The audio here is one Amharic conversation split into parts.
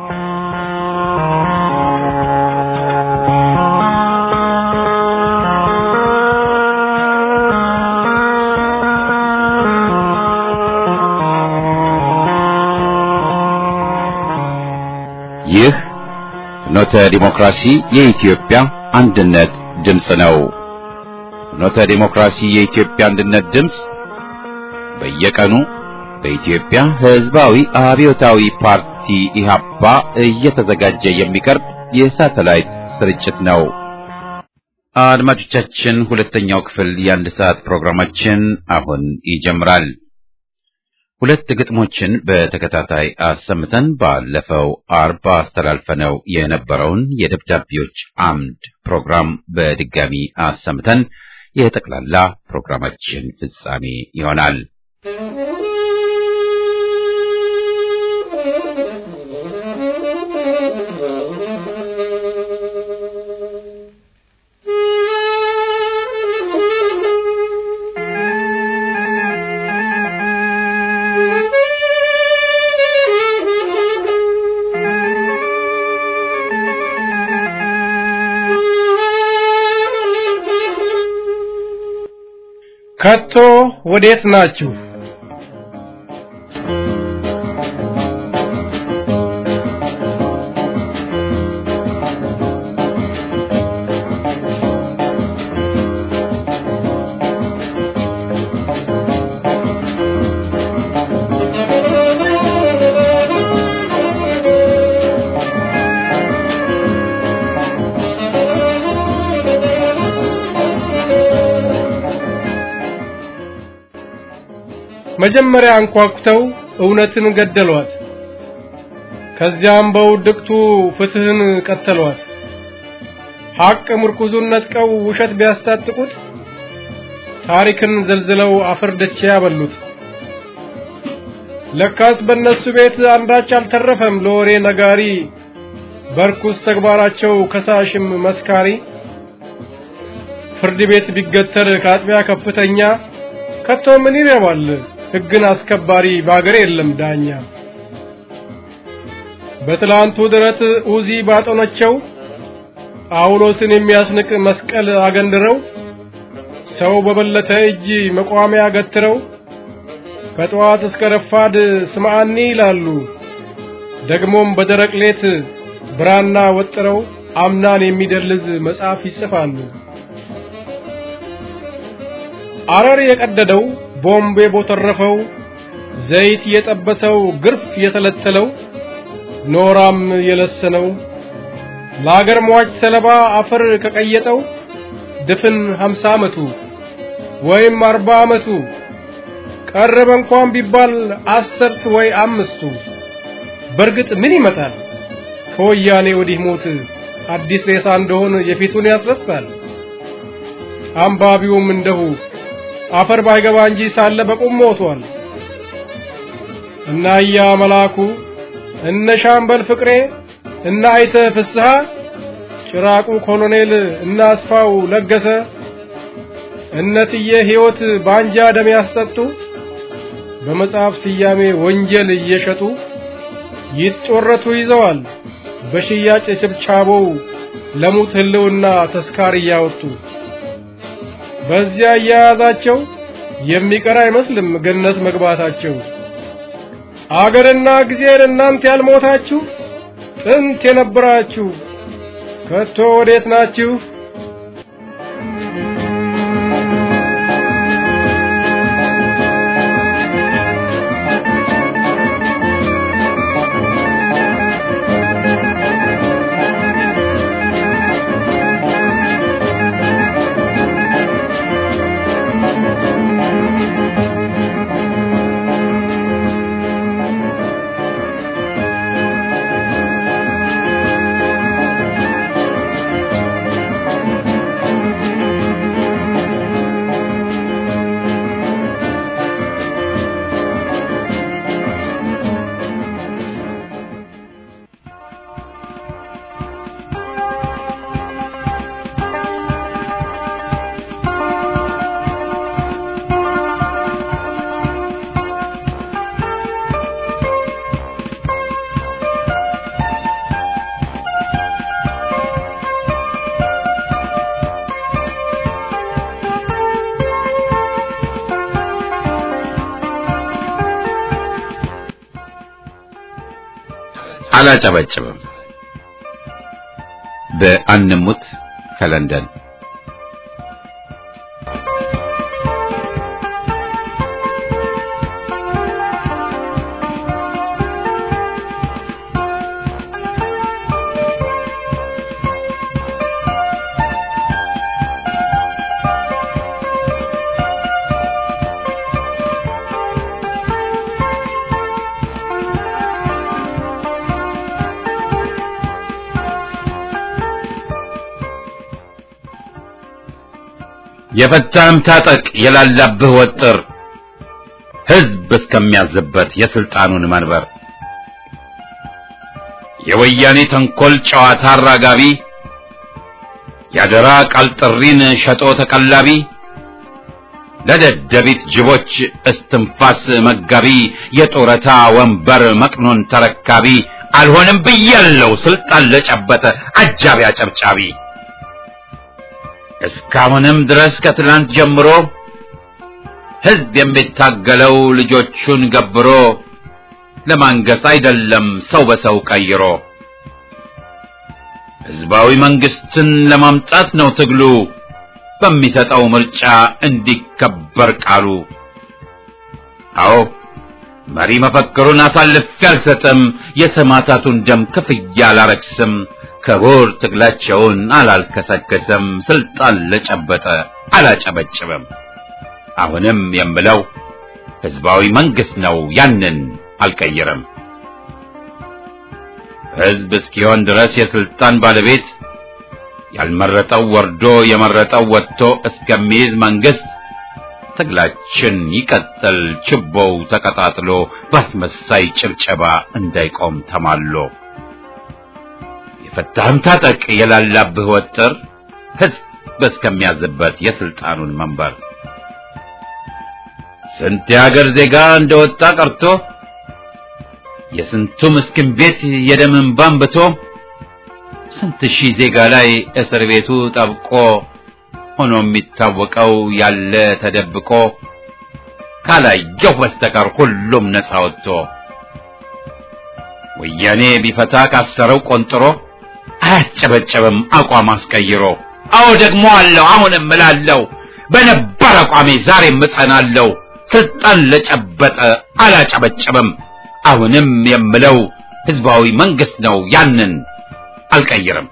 ይህ ፍኖተ ዲሞክራሲ የኢትዮጵያ አንድነት ድምፅ ነው። ፍኖተ ዲሞክራሲ የኢትዮጵያ አንድነት ድምፅ በየቀኑ በኢትዮጵያ ሕዝባዊ አብዮታዊ ፓርቲ ኢህአፓ እየተዘጋጀ የሚቀርብ የሳተላይት ስርጭት ነው። አድማጮቻችን፣ ሁለተኛው ክፍል የአንድ ሰዓት ፕሮግራማችን አሁን ይጀምራል። ሁለት ግጥሞችን በተከታታይ አሰምተን ባለፈው አርባ አስተላልፈነው የነበረውን የደብዳቤዎች አምድ ፕሮግራም በድጋሚ አሰምተን የጠቅላላ ፕሮግራማችን ፍጻሜ ይሆናል። ከቶ ወዴት ናችሁ? መጀመሪያ አንኳኩተው እውነትን ገደሏት። ከዚያም በውድቅቱ ፍትህን ቀተሏት። ሐቅ ምርኩዙን ነጥቀው ውሸት ቢያስታጥቁት ታሪክን ዘልዝለው አፈር ደቼ ያበሉት። ለካስ በእነሱ ቤት አንዳች አልተረፈም ለወሬ ነጋሪ፣ በርኩስ ተግባራቸው ከሳሽም መስካሪ። ፍርድ ቤት ቢገተር ከአጥቢያ ከፍተኛ ከቶ ምን ይረባል ሕግን አስከባሪ በአገር የለም ዳኛ። በትላንቱ ድረት ኡዚ ባጦነቸው ጳውሎስን የሚያስንቅ መስቀል አገንድረው ሰው በበለተ እጅ መቋሚያ ገትረው ከጠዋት እስከ ረፋድ ስምዓኒ ይላሉ። ደግሞም በደረቅ ሌት ብራና ወጥረው አምናን የሚደልዝ መጽሐፍ ይጽፋሉ። አረር የቀደደው ቦምብ የቦተረፈው ዘይት የጠበሰው ግርፍ የተለተለው ኖራም የለሰነው ለአገር ሟች ሰለባ አፈር ከቀየጠው ድፍን ሀምሳ ዓመቱ ወይም አርባ ዓመቱ ቀረበ እንኳን ቢባል አስርት ወይ አምስቱ በርግጥ ምን ይመጣል ከወያኔ ወዲህ ሞት አዲስ ሬሳ እንደሆን የፊቱን ያስረሳል። አንባቢውም እንደሁ አፈር ባይገባ እንጂ ሳለ በቁም ሞቷል። እና ያ መላኩ እነ ሻምበል ፍቅሬ እና አይተ ፍስሐ ጭራቁ ኮሎኔል እና አስፋው ለገሰ እነትዬ ሕይወት ባንጃ ደም ያስጠጡ በመጽሐፍ ስያሜ ወንጀል እየሸጡ ይጮረቱ ይዘዋል በሽያጭ ችብቻቦው ለሙት ህልውና ተስካር እያወጡ በዚያ እያያዛቸው የሚቀር አይመስልም ገነት መግባታቸው። አገርና ጊዜን እናንተ ያልሞታችሁ ጥንት የነበራችሁ ከቶ ወዴት ናችሁ? አላጨበጭብም። በአንሙት ከለንደን የፈታህም ታጠቅ የላላብህ ወጥር ሕዝብ እስከሚያዝበት የስልጣኑን መንበር የወያኔ ተንኮል ጨዋታ አራጋቢ ያደራ ቃል ጥሪን ሸጦ ተቀላቢ ለደደቢት ጅቦች እስትንፋስ መጋቢ የጡረታ ወንበር መቅኖን ተረካቢ አልሆንም ብያለው ስልጣን ለጨበጠ አጃቢ አጨብጫቢ እስካሁንም ድረስ ከትላንት ጀምሮ ሕዝብ የሚታገለው ልጆቹን ገብሮ ለማንገስ አይደለም ሰው በሰው ቀይሮ ሕዝባዊ መንግስትን ለማምጣት ነው ትግሉ በሚሰጠው ምርጫ እንዲከበር ቃሉ። አዎ መሪ መፈክሩን አሳልፌ አልሰጥም፣ የሰማዕታቱን ደም ክፍያ አላረክስም፣ ክቡር ትግላቸውን አላልከሰከስም፣ ስልጣን ለጨበጠ አላጨበጭብም። አሁንም የምለው ሕዝባዊ መንግስት ነው፣ ያንን አልቀይርም። ሕዝብ እስኪሆን ድረስ የስልጣን ባለቤት ያልመረጠው ወርዶ የመረጠው ወጥቶ እስከሚይዝ መንግስት ትግላችን ይቀጥል፣ ችቦው ተቀጣጥሎ ባስመሳይ ጭብጨባ እንዳይቆም ተማሎ። የፈታህም ታጠቅ የላላብህ ወጥር ሕዝብ እስከሚያዝበት የስልጣኑን መንበር ስንት የሀገር ዜጋ እንደወጣ ቀርቶ የስንቱ ምስኪን ቤት የደም እንባ አንብቶ ስንት ሺህ ዜጋ ላይ እስር ቤቱ ጠብቆ ሆኖ የሚታወቀው ያለ ተደብቆ ካላየው በስተቀር ሁሉም ነፃ ወጥቶ ወያኔ ቢፈታ ካሰረው ቆንጥሮ አያጨበጨብም አቋም አስቀይሮ። አዎ ደግሞ አለው አሁንም እላለሁ በነባር አቋሜ ዛሬም እጸናለሁ። ስልጣን ለጨበጠ አላጨበጨብም። አሁንም የምለው ህዝባዊ መንግስት ነው፣ ያንን አልቀይርም።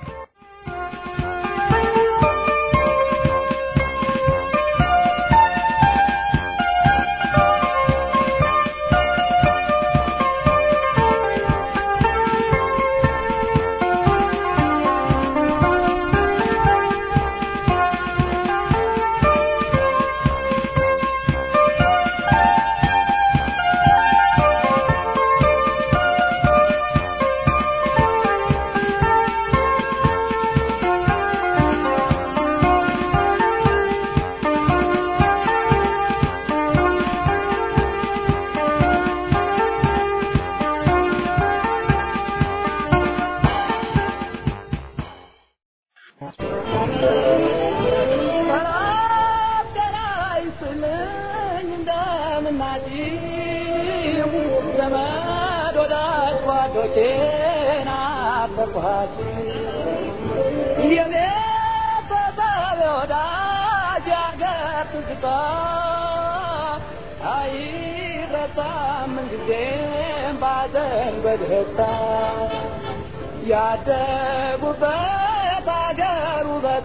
ያደጉበት አገር ውበቱ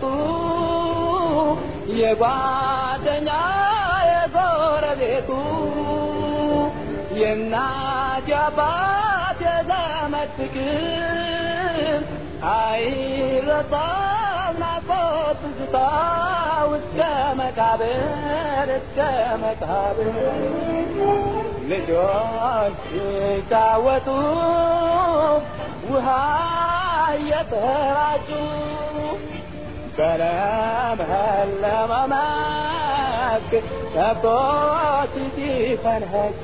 የጓደኛ የጎረቤቱ የእናት የአባት የዘመድ ፍቅር አይረሳም ናፍቆት ትዝታ እስከ መቃብር እስከ መቃብር ልጆች ሲጫወቱ ውሃ እየተራጩ በለመለመ መስክ ከብቶች ሲፈንኸጩ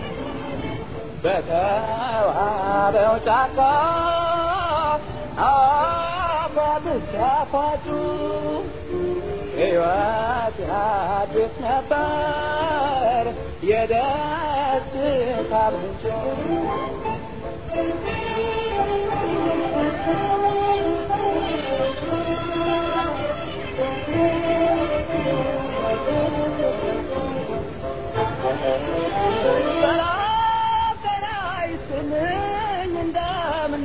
በተዋበው ጫካ አፏብስ ሲያፏጩ ሕይወት ያድስ ነበር የደስታ ምንጭ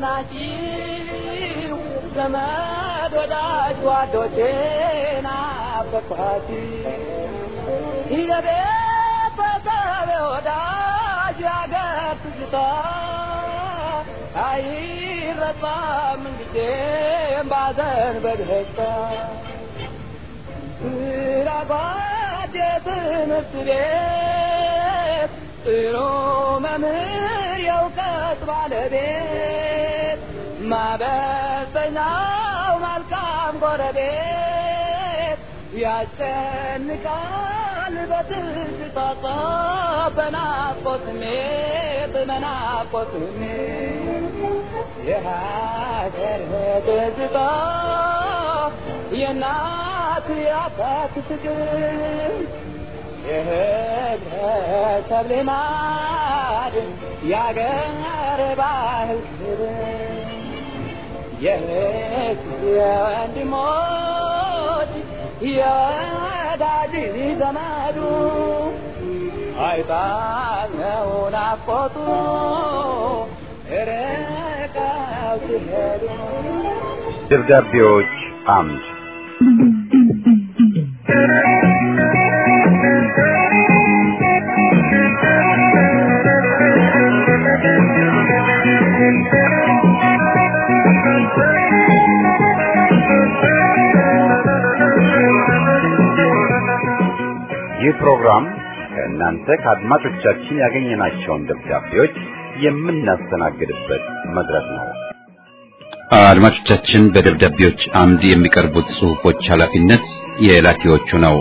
ናችሁ ዘመድ ወዳጅ ጓዶቼ ናፈቅኋት የቤተሰብ ወዳጅ ያገር ትዝታ አይረሳም ጊዜም ባዘን በደስታ ስራጓድ የትምህርት ቤት ጥሩ መምህር የእውቀት ባለቤት ማበሰኛው መልካም ጎረቤት ያስጨንቃል በትዝታ በናፍቆት ስሜት በናፍቆት ስሜት የሀገር ትዝታ የእናት የአባት ፍቅር የህብረተሰብ ልማድ የአገር ባህል ክብር የእህት የወንድሞች የወዳጅ ዘመዱ አይጣለው ናፍቆቱ ርቀው ሲሄዱ ደብዳቤዎች አምድ ይህ ፕሮግራም ከእናንተ ከአድማጮቻችን ያገኘናቸውን ደብዳቤዎች የምናስተናግድበት መድረክ ነው። አድማጮቻችን በደብዳቤዎች አምድ የሚቀርቡት ጽሑፎች ኃላፊነት የላኪዎቹ ነው።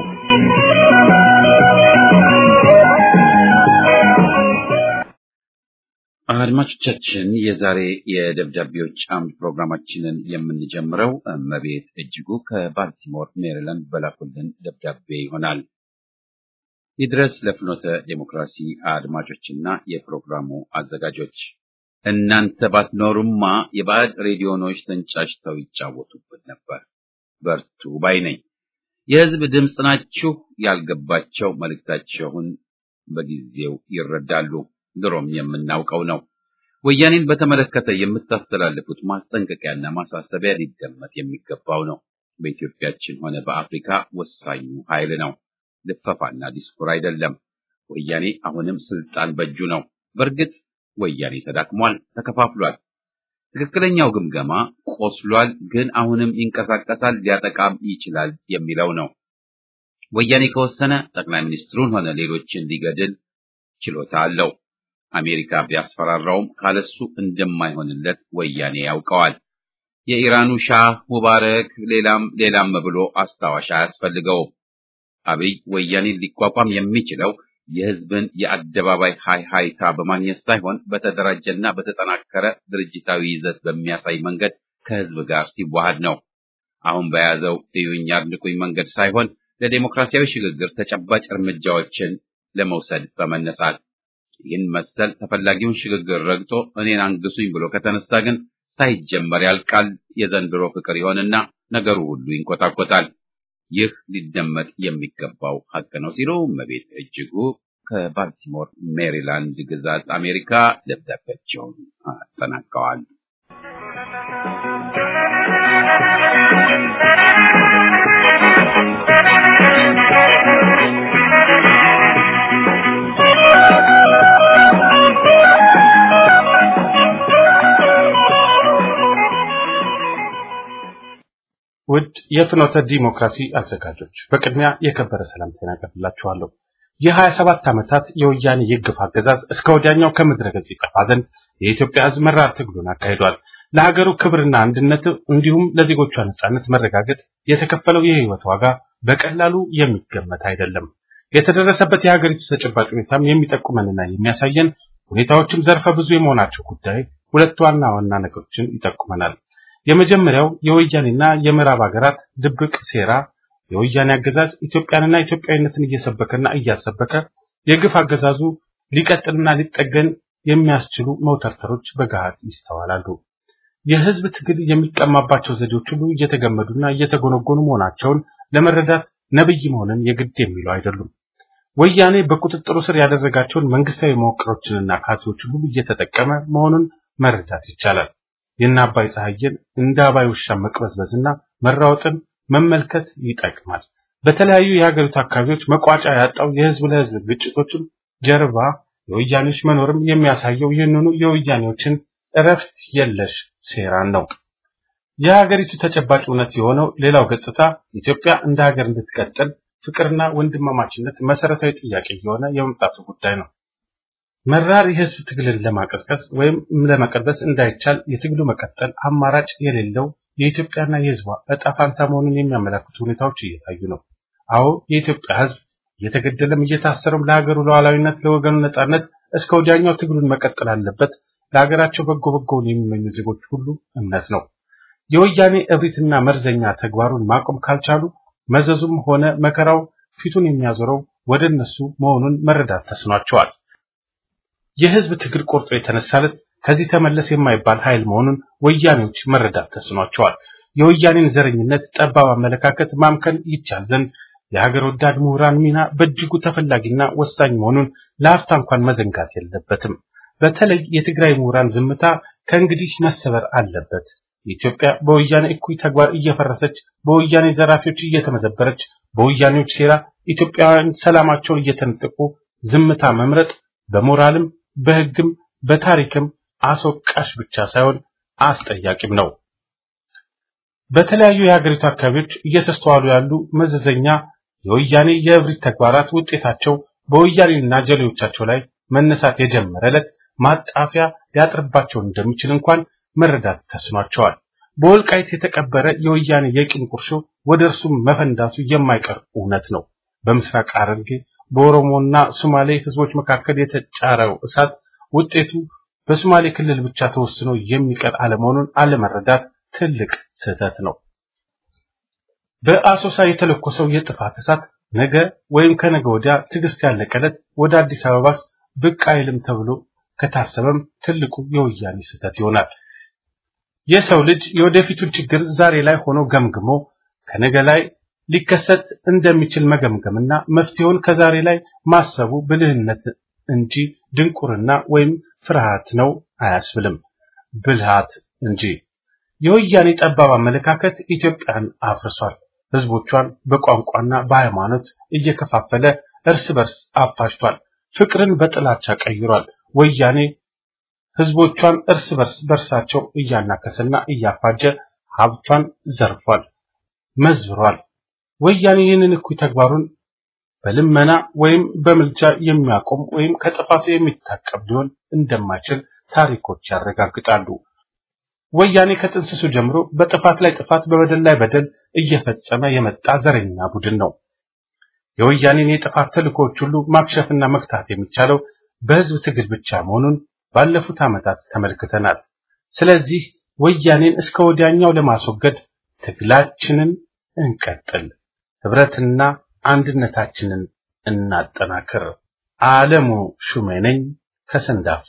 አድማጮቻችን የዛሬ የደብዳቤዎች አምድ ፕሮግራማችንን የምንጀምረው እመቤት እጅጉ ከባልቲሞር ሜሪላንድ በላኩልን ደብዳቤ ይሆናል። ይድረስ ለፍኖተ ዴሞክራሲ አድማጮችና የፕሮግራሙ አዘጋጆች እናንተ ባትኖሩማ የባዕድ ሬዲዮኖች ተንጫጭተው ይጫወቱበት ነበር። በርቱ ባይ ነኝ። የሕዝብ ድምፅ ናችሁ። ያልገባቸው መልእክታቸውን በጊዜው ይረዳሉ። ድሮም የምናውቀው ነው። ወያኔን በተመለከተ የምታስተላልፉት ማስጠንቀቂያና ማሳሰቢያ ሊደመጥ የሚገባው ነው። በኢትዮጵያችን ሆነ በአፍሪካ ወሳኙ ኃይል ነው። ልፈፋና ዲስኩር አይደለም። ወያኔ አሁንም ስልጣን በእጁ ነው። በእርግጥ ወያኔ ተዳክሟል፣ ተከፋፍሏል። ትክክለኛው ግምገማ ቆስሏል፣ ግን አሁንም ይንቀሳቀሳል፣ ሊያጠቃም ይችላል የሚለው ነው። ወያኔ ከወሰነ ጠቅላይ ሚኒስትሩን ሆነ ሌሎችን ሊገድል ችሎታ አለው። አሜሪካ ቢያስፈራራውም ካለሱ እንደማይሆንለት ወያኔ ያውቀዋል። የኢራኑ ሻህ ሙባረክ፣ ሌላም ሌላም ብሎ አስታዋሽ አያስፈልገውም። አብይ ወያኔን ሊቋቋም የሚችለው የህዝብን የአደባባይ ሃይ ሃይታ በማግኘት ሳይሆን በተደራጀና በተጠናከረ ድርጅታዊ ይዘት በሚያሳይ መንገድ ከህዝብ ጋር ሲዋሃድ ነው። አሁን በያዘው እዩኝ አድንቁኝ መንገድ ሳይሆን ለዴሞክራሲያዊ ሽግግር ተጨባጭ እርምጃዎችን ለመውሰድ በመነሳት ይህን መሰል ተፈላጊውን ሽግግር ረግጦ እኔን አንግሱኝ ብሎ ከተነሳ ግን ሳይጀመር ያልቃል። የዘንድሮ ፍቅር ይሆንና ነገሩ ሁሉ ይንቆጣቆጣል። ይህ ሊደመጥ የሚገባው ሀቅ ነው ሲሉ እመቤት እጅጉ ከባልቲሞር ሜሪላንድ ግዛት አሜሪካ ደብዳቤያቸውን አጠናቀዋል። ውድ የፍኖተ ዲሞክራሲ አዘጋጆች በቅድሚያ የከበረ ሰላምታዬን አቀርብላችኋለሁ። የሀያ ሰባት ዓመታት የወያኔ የግፍ አገዛዝ እስከ ወዲያኛው ከምድረ ገጽ ይጠፋ ዘንድ የኢትዮጵያ ሕዝብ መራር ትግሉን አካሂዷል። ለሀገሩ ክብርና አንድነት እንዲሁም ለዜጎቿ ነጻነት መረጋገጥ የተከፈለው የህይወት ዋጋ በቀላሉ የሚገመት አይደለም። የተደረሰበት የሀገሪቱ ተጨባጭ ሁኔታም የሚጠቁመንና የሚያሳየን ሁኔታዎችም ዘርፈ ብዙ የመሆናቸው ጉዳይ ሁለት ዋና ዋና ነገሮችን ይጠቁመናል። የመጀመሪያው የወያኔና የምዕራብ ሀገራት ድብቅ ሴራ የወያኔ አገዛዝ ኢትዮጵያንና ኢትዮጵያዊነትን እየሰበከና እያሰበከ የግፍ አገዛዙ ሊቀጥልና ሊጠገን የሚያስችሉ መውተርተሮች በገሃድ ይስተዋላሉ። የህዝብ ትግል የሚቀማባቸው ዘዴዎች ሁሉ እየተገመዱና እየተጎነጎኑ መሆናቸውን ለመረዳት ነብይ መሆንን የግድ የሚሉ አይደሉም። ወያኔ በቁጥጥሩ ስር ያደረጋቸውን መንግስታዊ መዋቅሮችንና ካድሬዎችን ሁሉ እየተጠቀመ መሆኑን መረዳት ይቻላል። የእነ አባይ ፀሐይን እንደ አባይ ውሻ መቅበዝበዝና መራወጥን መመልከት ይጠቅማል። በተለያዩ የሀገሪቱ አካባቢዎች መቋጫ ያጣው የህዝብ ለህዝብ ግጭቶችም ጀርባ የወያኔዎች መኖርም የሚያሳየው ይህንኑ የወያኔዎችን እረፍት የለሽ ሴራን ነው። የሀገሪቱ ተጨባጭ እውነት የሆነው ሌላው ገጽታ ኢትዮጵያ እንደ ሀገር እንድትቀጥል ፍቅርና ወንድማማችነት መሰረታዊ ጥያቄ እየሆነ የመምጣቱ ጉዳይ ነው። መራር የህዝብ ትግልን ለማቀዝቀዝ ወይም ለመቀልበስ እንዳይቻል የትግሉ መቀጠል አማራጭ የሌለው የኢትዮጵያና የህዝቧ እጣ ፋንታ መሆኑን የሚያመላክቱ ሁኔታዎች እየታዩ ነው። አዎ የኢትዮጵያ ህዝብ እየተገደለም እየታሰረም ለሀገሩ ሉዓላዊነት፣ ለወገኑ ነጻነት እስከ ወዲያኛው ትግሉን መቀጠል አለበት ለሀገራቸው በጎ በጎውን የሚመኙ ዜጎች ሁሉ እምነት ነው። የወያኔ እብሪትና መርዘኛ ተግባሩን ማቆም ካልቻሉ መዘዙም ሆነ መከራው ፊቱን የሚያዞረው ወደ እነሱ መሆኑን መረዳት ተስኗቸዋል። የህዝብ ትግል ቆርጦ የተነሳለት ከዚህ ተመለስ የማይባል ኃይል መሆኑን ወያኔዎች መረዳት ተስኗቸዋል። የወያኔን ዘረኝነት፣ ጠባብ አመለካከት ማምከን ይቻል ዘንድ የሀገር ወዳድ ምሁራን ሚና በእጅጉ ተፈላጊና ወሳኝ መሆኑን ለአፍታ እንኳን መዘንጋት የለበትም። በተለይ የትግራይ ምሁራን ዝምታ ከእንግዲህ መሰበር አለበት። ኢትዮጵያ በወያኔ እኩይ ተግባር እየፈረሰች፣ በወያኔ ዘራፊዎች እየተመዘበረች፣ በወያኔዎች ሴራ ኢትዮጵያውያን ሰላማቸውን እየተነጠቁ ዝምታ መምረጥ በሞራልም በህግም በታሪክም አስወቃሽ ብቻ ሳይሆን አስጠያቂም ነው። በተለያዩ የሀገሪቱ አካባቢዎች እየተስተዋሉ ያሉ መዘዘኛ የወያኔ የእብሪት ተግባራት ውጤታቸው በወያኔና ጀሌዎቻቸው ላይ መነሳት የጀመረ ዕለት ማጣፊያ ሊያጥርባቸው እንደሚችል እንኳን መረዳት ተስኗቸዋል። በወልቃይት የተቀበረ የወያኔ የቂም ቁርሾ ወደ እርሱም መፈንዳቱ የማይቀር እውነት ነው። በምስራቅ ሐረርጌ በኦሮሞና ሶማሌ ህዝቦች መካከል የተጫረው እሳት ውጤቱ በሶማሌ ክልል ብቻ ተወስኖ የሚቀር አለመሆኑን አለመረዳት ትልቅ ስህተት ነው። በአሶሳ የተለኮሰው የጥፋት እሳት ነገ ወይም ከነገ ወዲያ ትዕግስት ያለቀለት ወደ አዲስ አበባስ ብቅ አይልም ተብሎ ከታሰበም ትልቁ የወያኔ ስህተት ይሆናል። የሰው ልጅ የወደፊቱን ችግር ዛሬ ላይ ሆኖ ገምግሞ ከነገ ላይ ሊከሰት እንደሚችል መገምገምና መፍትሄውን ከዛሬ ላይ ማሰቡ ብልህነት እንጂ ድንቁርና ወይም ፍርሃት ነው አያስብልም፣ ብልሃት እንጂ። የወያኔ ጠባብ አመለካከት ኢትዮጵያን አፍርሷል። ህዝቦቿን በቋንቋና በሃይማኖት እየከፋፈለ እርስ በርስ አፋጅቷል። ፍቅርን በጥላቻ ቀይሯል። ወያኔ ህዝቦቿን እርስ በርስ በርሳቸው እያናከሰና እያፋጀ ሀብቷን ዘርፏል፣ መዝብሯል። ወያኔ ይህንን እኩይ ተግባሩን በልመና ወይም በምልጃ የሚያቆም ወይም ከጥፋቱ የሚታቀብ ሊሆን እንደማይችል ታሪኮች ያረጋግጣሉ። ወያኔ ከጥንስሱ ጀምሮ በጥፋት ላይ ጥፋት፣ በበደል ላይ በደል እየፈጸመ የመጣ ዘረኛ ቡድን ነው። የወያኔን የጥፋት ተልእኮዎች ሁሉ ማክሸፍና መክታት የሚቻለው በህዝብ ትግል ብቻ መሆኑን ባለፉት ዓመታት ተመልክተናል። ስለዚህ ወያኔን እስከ ወዲያኛው ለማስወገድ ትግላችንን እንቀጥል፣ ህብረትና አንድነታችንን እናጠናክር። ዓለሙ ሹሜ ነኝ ከሰንዳፋ።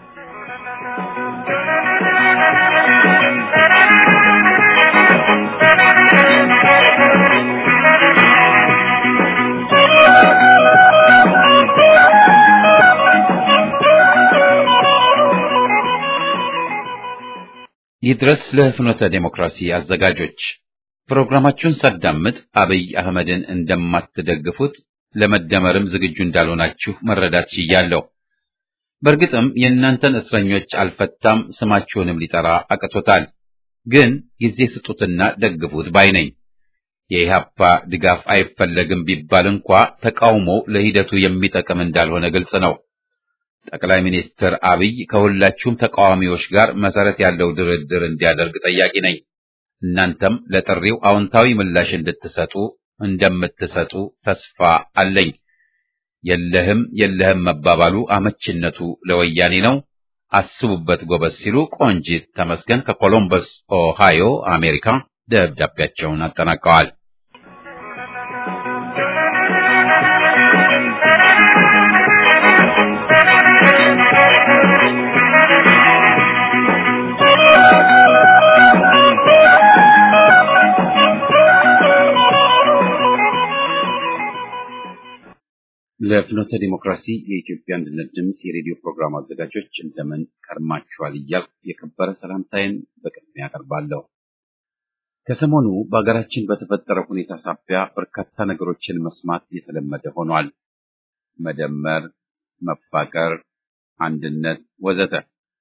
ይድረስ ለፍኖተ ዴሞክራሲ አዘጋጆች ፕሮግራማችሁን ሳዳምጥ አብይ አህመድን እንደማትደግፉት ለመደመርም ዝግጁ እንዳልሆናችሁ መረዳት ችያለሁ። በእርግጥም የእናንተን እስረኞች አልፈታም፣ ስማችሁንም ሊጠራ አቅቶታል። ግን ጊዜ ስጡትና ደግፉት ባይ ነኝ። የኢህአፓ ድጋፍ አይፈለግም ቢባል እንኳ ተቃውሞው ለሂደቱ የሚጠቅም እንዳልሆነ ግልጽ ነው። ጠቅላይ ሚኒስትር አብይ ከሁላችሁም ተቃዋሚዎች ጋር መሰረት ያለው ድርድር እንዲያደርግ ጠያቂ ነኝ። እናንተም ለጥሪው አዎንታዊ ምላሽ እንድትሰጡ እንደምትሰጡ ተስፋ አለኝ። የለህም የለህም መባባሉ አመችነቱ ለወያኔ ነው። አስቡበት ጎበዝ ሲሉ ቆንጂት ተመስገን ከኮሎምበስ ኦሃዮ አሜሪካ ደብዳቤያቸውን አጠናቀዋል። ለፍኖተ ዲሞክራሲ የኢትዮጵያ አንድነት ድምፅ የሬዲዮ ፕሮግራም አዘጋጆች እንደምን ከርማችኋል እያልኩ የከበረ ሰላምታዬን በቅድሚያ አቀርባለሁ። ከሰሞኑ በሀገራችን በተፈጠረው ሁኔታ ሳቢያ በርካታ ነገሮችን መስማት የተለመደ ሆኗል። መደመር፣ መፋቀር፣ አንድነት ወዘተ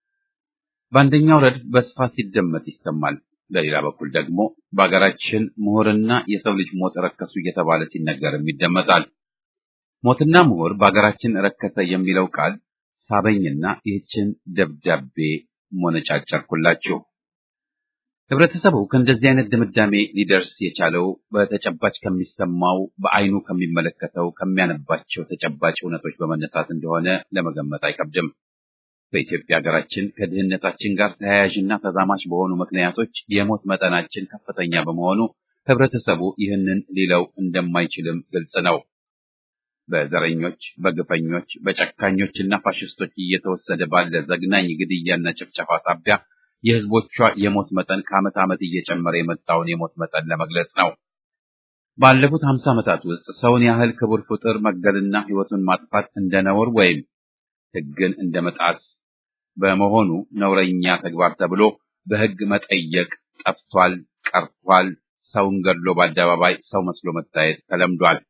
በአንደኛው ረድፍ በስፋት ሲደመጥ ይሰማል። በሌላ በኩል ደግሞ በሀገራችን ምሁርና የሰው ልጅ ሞት ረከሱ እየተባለ ሲነገርም ይደመጣል። ሞትና ምሁር በሀገራችን ረከሰ የሚለው ቃል ሳበኝና ይህችን ደብዳቤ ሞነጫጨርኩላችሁ። ህብረተሰቡ ከእንደዚህ አይነት ድምዳሜ ሊደርስ የቻለው በተጨባጭ ከሚሰማው፣ በአይኑ ከሚመለከተው፣ ከሚያነባቸው ተጨባጭ እውነቶች በመነሳት እንደሆነ ለመገመት አይከብድም። በኢትዮጵያ ሀገራችን ከድህነታችን ጋር ተያያዥና ተዛማች በሆኑ ምክንያቶች የሞት መጠናችን ከፍተኛ በመሆኑ ህብረተሰቡ ይህንን ሊለው እንደማይችልም ግልጽ ነው። በዘረኞች፣ በግፈኞች፣ በጨካኞችና ፋሽስቶች እየተወሰደ ባለ ዘግናኝ ግድያና ጭፍጨፋ ሳቢያ የህዝቦቿ የሞት መጠን ከዓመት ዓመት እየጨመረ የመጣውን የሞት መጠን ለመግለጽ ነው። ባለፉት ሀምሳ ዓመታት ውስጥ ሰውን ያህል ክቡር ፍጡር መግደልና ህይወቱን ማጥፋት እንደ ነውር ወይም ህግን እንደ መጣስ በመሆኑ ነውረኛ ተግባር ተብሎ በህግ መጠየቅ ጠፍቷል፣ ቀርቷል። ሰውን ገድሎ በአደባባይ ሰው መስሎ መታየት ተለምዷል።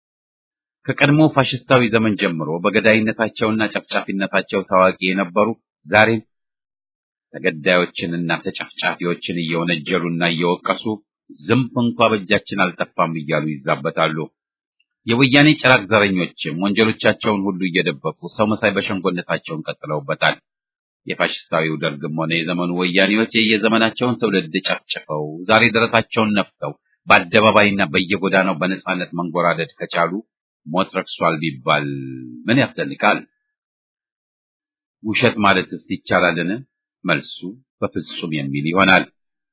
ከቀድሞ ፋሽስታዊ ዘመን ጀምሮ በገዳይነታቸውና ጨፍጫፊነታቸው ታዋቂ የነበሩ ዛሬም ተገዳዮችንና ተጨፍጫፊዎችን እየወነጀሉና እየወቀሱ ዝንብ እንኳ በእጃችን አልጠፋም እያሉ ይዛበታሉ። የወያኔ ጭራቅ ዘረኞችም ወንጀሎቻቸውን ሁሉ እየደበቁ ሰው መሳይ በሸንጎነታቸውን ቀጥለውበታል። የፋሽስታዊው ደርግም ሆነ የዘመኑ ወያኔዎች የየዘመናቸውን ትውልድ ጨፍጭፈው ዛሬ ደረታቸውን ነፍተው በአደባባይና በየጎዳናው በነጻነት መንጎራደድ ከቻሉ ሞት ረክሷል ቢባል ምን ያስደንቃል? ውሸት ማለትስ ይቻላልን? መልሱ በፍጹም የሚል ይሆናል።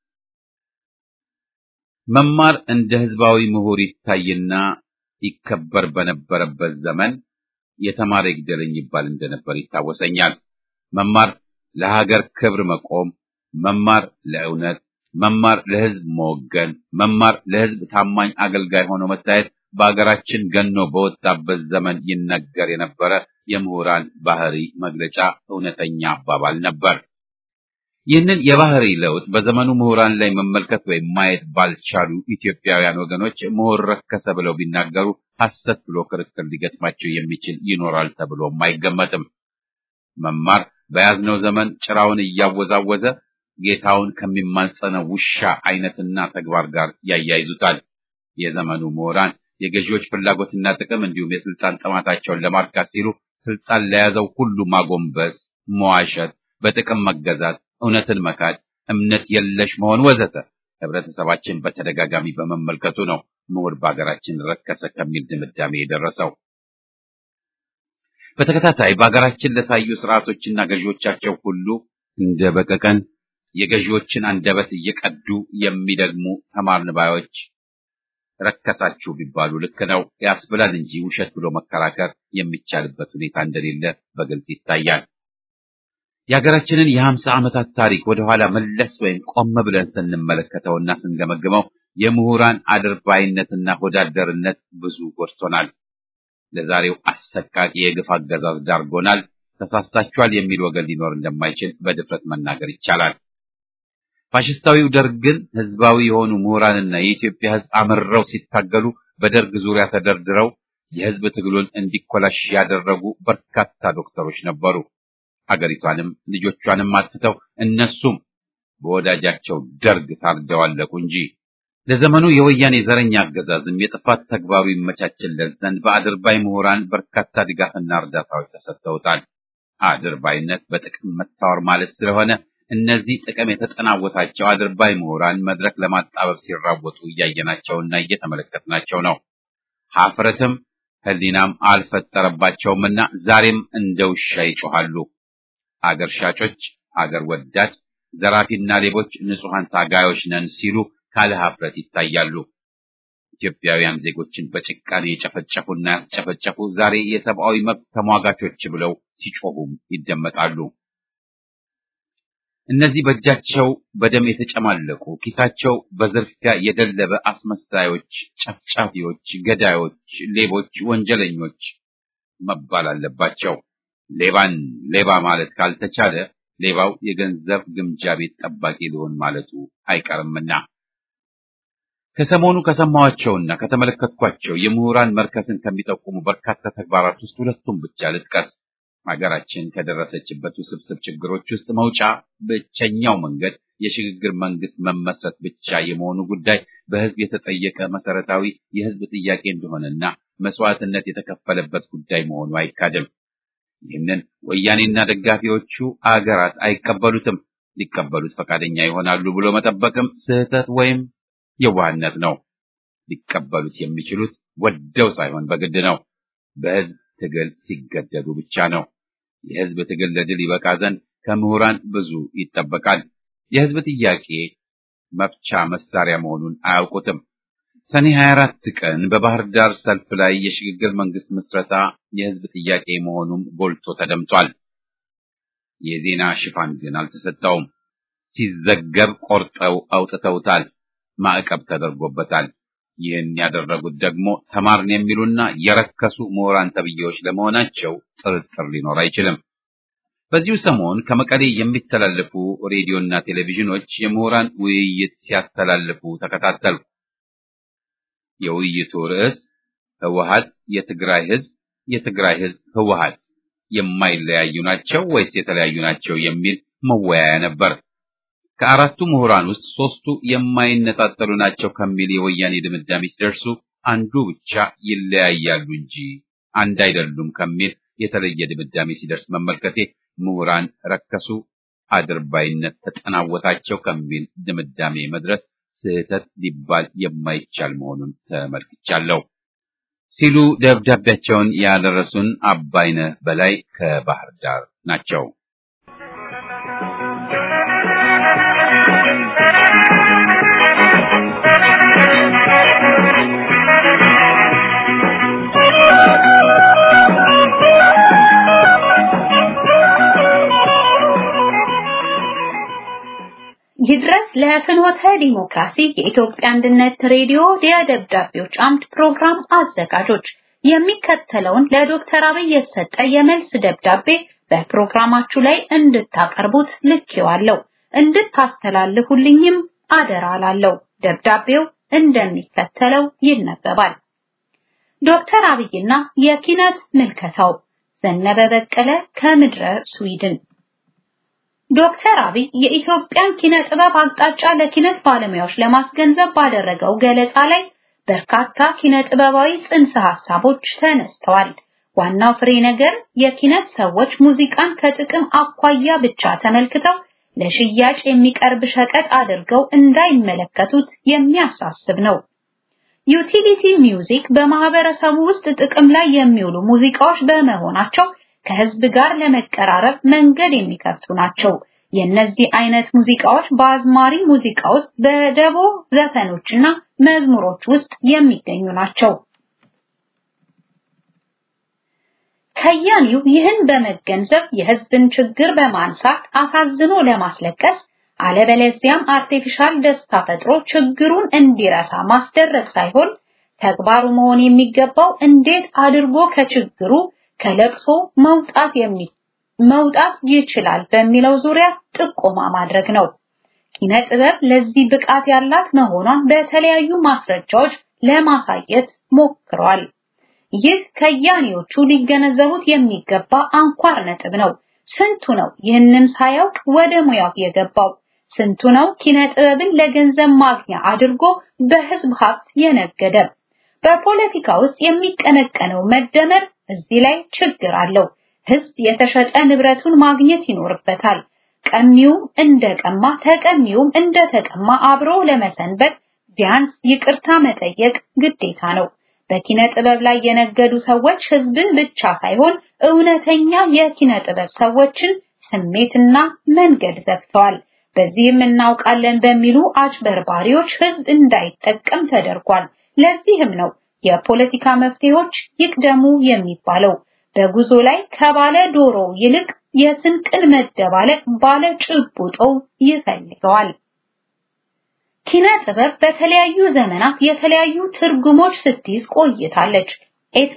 መማር እንደ ህዝባዊ ምሁር ይታይና ይከበር በነበረበት ዘመን የተማረ ይግደለኝ ይባል እንደነበር ይታወሰኛል። መማር ለሀገር ክብር መቆም፣ መማር ለእውነት፣ መማር ለህዝብ መወገን፣ መማር ለህዝብ ታማኝ አገልጋይ ሆኖ መታየት በሀገራችን ገኖ በወጣበት ዘመን ይነገር የነበረ የምሁራን ባህሪ መግለጫ እውነተኛ አባባል ነበር። ይህንን የባህሪ ለውጥ በዘመኑ ምሁራን ላይ መመልከት ወይም ማየት ባልቻሉ ኢትዮጵያውያን ወገኖች ምሁር ረከሰ ብለው ቢናገሩ ሐሰት ብሎ ክርክር ሊገጥማቸው የሚችል ይኖራል ተብሎም አይገመትም። መማር በያዝነው ዘመን ጭራውን እያወዛወዘ ጌታውን ከሚማጸነው ውሻ አይነትና ተግባር ጋር ያያይዙታል። የዘመኑ ምሁራን የገዢዎች ፍላጎትና ጥቅም እንዲሁም የስልጣን ጥማታቸውን ለማርካት ሲሉ ስልጣን ለያዘው ሁሉ ማጎንበስ፣ መዋሸት፣ በጥቅም መገዛት፣ እውነትን መካድ፣ እምነት የለሽ መሆን ወዘተ ህብረተሰባችን በተደጋጋሚ በመመልከቱ ነው ምሁር በሀገራችን ረከሰ ከሚል ድምዳሜ የደረሰው። በተከታታይ በሀገራችን ለታዩ ስርዓቶችና ገዢዎቻቸው ሁሉ እንደ በቀቀን የገዢዎችን አንደበት እየቀዱ የሚደግሙ ተማርን ባዮች ረከሳችሁ ቢባሉ ልክ ነው ያስብላል እንጂ ውሸት ብሎ መከራከር የሚቻልበት ሁኔታ እንደሌለ በግልጽ ይታያል። የሀገራችንን የሀምሳ ዓመታት ታሪክ ወደኋላ መለስ ወይም ቆም ብለን ስንመለከተውና ስንገመግመው የምሁራን አድርባይነትና ሆዳደርነት ብዙ ጎድቶናል። ለዛሬው አሰቃቂ የግፍ አገዛዝ ዳርጎናል። ተሳስታችኋል የሚል ወገን ሊኖር እንደማይችል በድፍረት መናገር ይቻላል። ፋሽስታዊው ደርግን ህዝባዊ የሆኑ ምሁራንና የኢትዮጵያ ህዝብ አምረው ሲታገሉ በደርግ ዙሪያ ተደርድረው የህዝብ ትግሉን እንዲኮላሽ ያደረጉ በርካታ ዶክተሮች ነበሩ። አገሪቷንም ልጆቿንም አጥፍተው እነሱም በወዳጃቸው ደርግ ታርደው አለቁ እንጂ ለዘመኑ የወያኔ ዘረኛ አገዛዝም የጥፋት ተግባሩ ይመቻችለት ዘንድ በአድርባይ ምሁራን በርካታ ድጋፍና እርዳታዎች ተሰጥተውታል። አድርባይነት በጥቅም መታወር ማለት ስለሆነ እነዚህ ጥቅም የተጠናወታቸው አድርባይ ምሁራን መድረክ ለማጣበብ ሲራወጡ እያየናቸውና እየተመለከትናቸው ነው። ሀፍረትም ህሊናም አልፈጠረባቸውምና ዛሬም እንደ ውሻ ይጮሃሉ። አገር ሻጮች፣ አገር ወዳድ፣ ዘራፊና ሌቦች ንጹሐን ታጋዮች ነን ሲሉ ካለ ሀፍረት ይታያሉ። ኢትዮጵያውያን ዜጎችን በጭካኔ የጨፈጨፉና ያስጨፈጨፉ ዛሬ የሰብአዊ መብት ተሟጋቾች ብለው ሲጮሁም ይደመጣሉ። እነዚህ በእጃቸው በደም የተጨማለቁ ኪሳቸው በዝርፊያ የደለበ አስመሳዮች፣ ጨፍጫፊዎች፣ ገዳዮች፣ ሌቦች፣ ወንጀለኞች መባል አለባቸው። ሌባን ሌባ ማለት ካልተቻለ ሌባው የገንዘብ ግምጃ ቤት ጠባቂ ሊሆን ማለቱ አይቀርምና ከሰሞኑ ከሰማኋቸውና ከተመለከትኳቸው የምሁራን መርከስን ከሚጠቁሙ በርካታ ተግባራት ውስጥ ሁለቱም ብቻ ልጥቀስ። ሀገራችን ከደረሰችበት ውስብስብ ችግሮች ውስጥ መውጫ ብቸኛው መንገድ የሽግግር መንግስት መመስረት ብቻ የመሆኑ ጉዳይ በህዝብ የተጠየቀ መሰረታዊ የህዝብ ጥያቄ እንደሆነና መስዋዕትነት የተከፈለበት ጉዳይ መሆኑ አይካድም። ይህንን ወያኔና ደጋፊዎቹ አገራት አይቀበሉትም። ሊቀበሉት ፈቃደኛ ይሆናሉ ብሎ መጠበቅም ስህተት ወይም የዋህነት ነው። ሊቀበሉት የሚችሉት ወደው ሳይሆን በግድ ነው። በህዝብ ትግል ሲገደዱ ብቻ ነው። የህዝብ ትግል ለድል ይበቃ ዘንድ ከምሁራን ብዙ ይጠበቃል። የህዝብ ጥያቄ መፍቻ መሳሪያ መሆኑን አያውቁትም። ሰኔ 24 ቀን በባህር ዳር ሰልፍ ላይ የሽግግር መንግስት ምስረታ የህዝብ ጥያቄ መሆኑም ጎልቶ ተደምጧል። የዜና ሽፋን ግን አልተሰጠውም። ሲዘገብ ቆርጠው አውጥተውታል። ማዕቀብ ተደርጎበታል። ይህን ያደረጉት ደግሞ ተማርን የሚሉና የረከሱ ምሁራን ተብዬዎች ለመሆናቸው ጥርጥር ሊኖር አይችልም። በዚሁ ሰሞን ከመቀሌ የሚተላለፉ ሬዲዮና ቴሌቪዥኖች የምሁራን ውይይት ሲያስተላልፉ ተከታተልኩ። የውይይቱ ርዕስ ህወሀት የትግራይ ህዝብ፣ የትግራይ ህዝብ ህወሀት የማይለያዩ ናቸው ወይስ የተለያዩ ናቸው የሚል መወያያ ነበር። ከአራቱ ምሁራን ውስጥ ሶስቱ የማይነጣጠሉ ናቸው ከሚል የወያኔ ድምዳሜ ሲደርሱ አንዱ ብቻ ይለያያሉ እንጂ አንድ አይደሉም ከሚል የተለየ ድምዳሜ ሲደርስ መመልከቴ ምሁራን ረከሱ፣ አድርባይነት ተጠናወታቸው ከሚል ድምዳሜ መድረስ ስህተት ሊባል የማይቻል መሆኑን ተመልክቻለሁ ሲሉ ደብዳቤያቸውን ያደረሱን አባይነህ በላይ ከባህር ዳር ናቸው። ይድረስ ለፍኖተ ዲሞክራሲ የኢትዮጵያ አንድነት ሬዲዮ የደብዳቤዎች አምድ ፕሮግራም አዘጋጆች የሚከተለውን ለዶክተር አብይ የተሰጠ የመልስ ደብዳቤ በፕሮግራማችሁ ላይ እንድታቀርቡት ልኬዋለሁ። እንድታስተላልፉልኝም አደራ ላለው። ደብዳቤው እንደሚከተለው ይነበባል። ዶክተር አብይና የኪነት ምልከታው ዘነበ በቀለ ከምድረ ስዊድን ዶክተር አብይ የኢትዮጵያን ኪነ ጥበብ አቅጣጫ ለኪነት ባለሙያዎች ለማስገንዘብ ባደረገው ገለጻ ላይ በርካታ ኪነ ጥበባዊ ጽንሰ ሐሳቦች ተነስተዋል። ዋናው ፍሬ ነገር የኪነት ሰዎች ሙዚቃን ከጥቅም አኳያ ብቻ ተመልክተው ለሽያጭ የሚቀርብ ሸቀጥ አድርገው እንዳይመለከቱት የሚያሳስብ ነው። ዩቲሊቲ ሚውዚክ በማህበረሰቡ ውስጥ ጥቅም ላይ የሚውሉ ሙዚቃዎች በመሆናቸው ከህዝብ ጋር ለመቀራረብ መንገድ የሚከፍቱ ናቸው። የእነዚህ አይነት ሙዚቃዎች በአዝማሪ ሙዚቃ ውስጥ በደቦ ዘፈኖችና መዝሙሮች ውስጥ የሚገኙ ናቸው። ከያኒው ይህን በመገንዘብ የህዝብን ችግር በማንሳት አሳዝኖ ለማስለቀስ አለበለዚያም አርቲፊሻል ደስታ ፈጥሮ ችግሩን እንዲረሳ ማስደረግ ሳይሆን ተግባሩ መሆን የሚገባው እንዴት አድርጎ ከችግሩ ከለቅሶ መውጣት የሚ መውጣት ይችላል በሚለው ዙሪያ ጥቆማ ማድረግ ነው። ኪነ ጥበብ ለዚህ ብቃት ያላት መሆኗን በተለያዩ ማስረጃዎች ለማሳየት ሞክሯል። ይህ ከያኔዎቹ ሊገነዘቡት የሚገባ አንኳር ነጥብ ነው። ስንቱ ነው ይህንን ሳያውቅ ወደ ሙያው የገባው? ስንቱ ነው ኪነ ጥበብን ለገንዘብ ማግኛ አድርጎ በህዝብ ሀብት የነገደ? በፖለቲካ ውስጥ የሚቀነቀነው መደመር እዚህ ላይ ችግር አለው። ህዝብ የተሸጠ ንብረቱን ማግኘት ይኖርበታል። ቀሚውም እንደቀማ ተቀሚውም እንደተቀማ አብሮ ለመሰንበት ቢያንስ ይቅርታ መጠየቅ ግዴታ ነው። በኪነ ጥበብ ላይ የነገዱ ሰዎች ህዝብን ብቻ ሳይሆን እውነተኛ የኪነ ጥበብ ሰዎችን ስሜትና መንገድ ዘግተዋል። በዚህም እናውቃለን በሚሉ አጭበርባሪዎች ህዝብ እንዳይጠቀም ተደርጓል። ለዚህም ነው የፖለቲካ መፍትሄዎች ይቅደሙ የሚባለው። በጉዞ ላይ ከባለ ዶሮ ይልቅ የስንቅን መደባለቅ ባለ ጭቡጦው ይፈልገዋል። ኪነ ጥበብ በተለያዩ ዘመናት የተለያዩ ትርጉሞች ስትይዝ ቆይታለች። ኤትኖ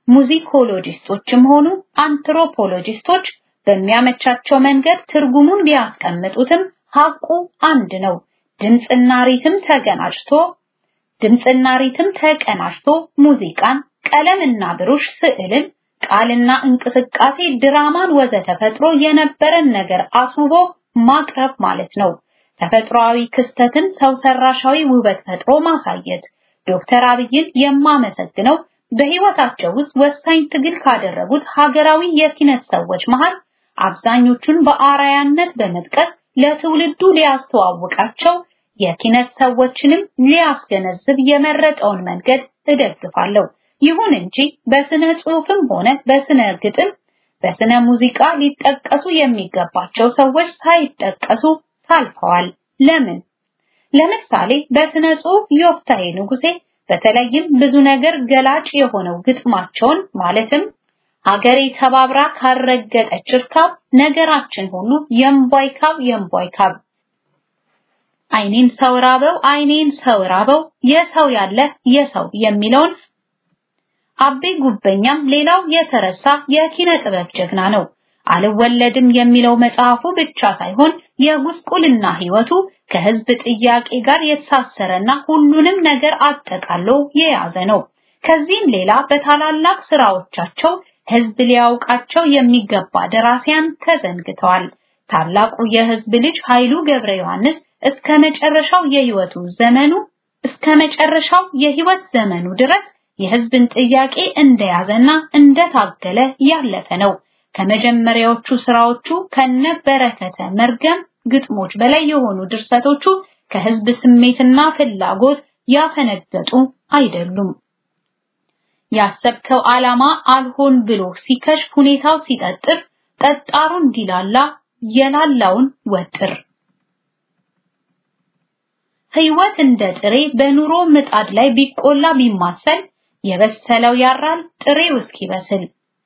ሙዚኮሎጂስቶችም ሆኑ አንትሮፖሎጂስቶች በሚያመቻቸው መንገድ ትርጉሙን ቢያስቀምጡትም ሐቁ አንድ ነው። ድምፅና ሪትም ተገናጅቶ ድምፅና ሪትም ተቀናጅቶ ሙዚቃን፣ ቀለምና ብሩሽ ስዕልን፣ ቃልና እንቅስቃሴ ድራማን ወዘተ ፈጥሮ የነበረን ነገር አስውቦ ማቅረብ ማለት ነው። ተፈጥሯዊ ክስተትን ሰው ሰራሻዊ ውበት ፈጥሮ ማሳየት። ዶክተር አብይን የማመሰግነው በህይወታቸው ውስጥ ወሳኝ ትግል ካደረጉት ሀገራዊ የኪነት ሰዎች መሃል አብዛኞቹን በአራያነት በመጥቀስ ለትውልዱ ሊያስተዋውቃቸው የኪነት ሰዎችንም ሊያስገነዝብ የመረጠውን መንገድ እደግፋለሁ። ይሁን እንጂ በስነ ጽሑፍም ሆነ በስነ ግጥም፣ በስነ ሙዚቃ ሊጠቀሱ የሚገባቸው ሰዎች ሳይጠቀሱ ታልፈዋል። ለምን? ለምሳሌ በስነ ጽሑፍ ዮፍታሔ ንጉሴ በተለይም ብዙ ነገር ገላጭ የሆነው ግጥማቸውን ማለትም ሀገሬ ተባብራ ካረገጠች እርካብ ነገራችን ሁሉ የምቧይ ካብ የምቧይ ካብ አይኔን ሰው ራበው አይኔን ሰው ራበው የሰው ያለ የሰው የሚለውን አቤ ጉበኛም ሌላው የተረሳ የኪነ ጥበብ ጀግና ነው። አልወለድም የሚለው መጽሐፉ ብቻ ሳይሆን የጉስቁልና ህይወቱ ከህዝብ ጥያቄ ጋር የተሳሰረና ሁሉንም ነገር አጠቃሎ የያዘ ነው። ከዚህም ሌላ በታላላቅ ስራዎቻቸው ህዝብ ሊያውቃቸው የሚገባ ደራሲያን ተዘንግተዋል። ታላቁ የህዝብ ልጅ ኃይሉ ገብረ ዮሐንስ እስከ መጨረሻው የህይወቱ ዘመኑ እስከ መጨረሻው የህይወት ዘመኑ ድረስ የህዝብን ጥያቄ እንደያዘና እንደታገለ ያለፈ ነው። ከመጀመሪያዎቹ ስራዎቹ ከነ በረከተ መርገም ግጥሞች በላይ የሆኑ ድርሰቶቹ ከህዝብ ስሜትና ፍላጎት ያፈነገጡ አይደሉም። ያሰብከው ዓላማ አልሆን ብሎ ሲከሽፍ ሁኔታው ሲጠጥር ጠጣሩ እንዲላላ የላላውን ወጥር ህይወት እንደ ጥሬ በኑሮ ምጣድ ላይ ቢቆላ ቢማሰል የበሰለው ያራል ጥሬው እስኪበስል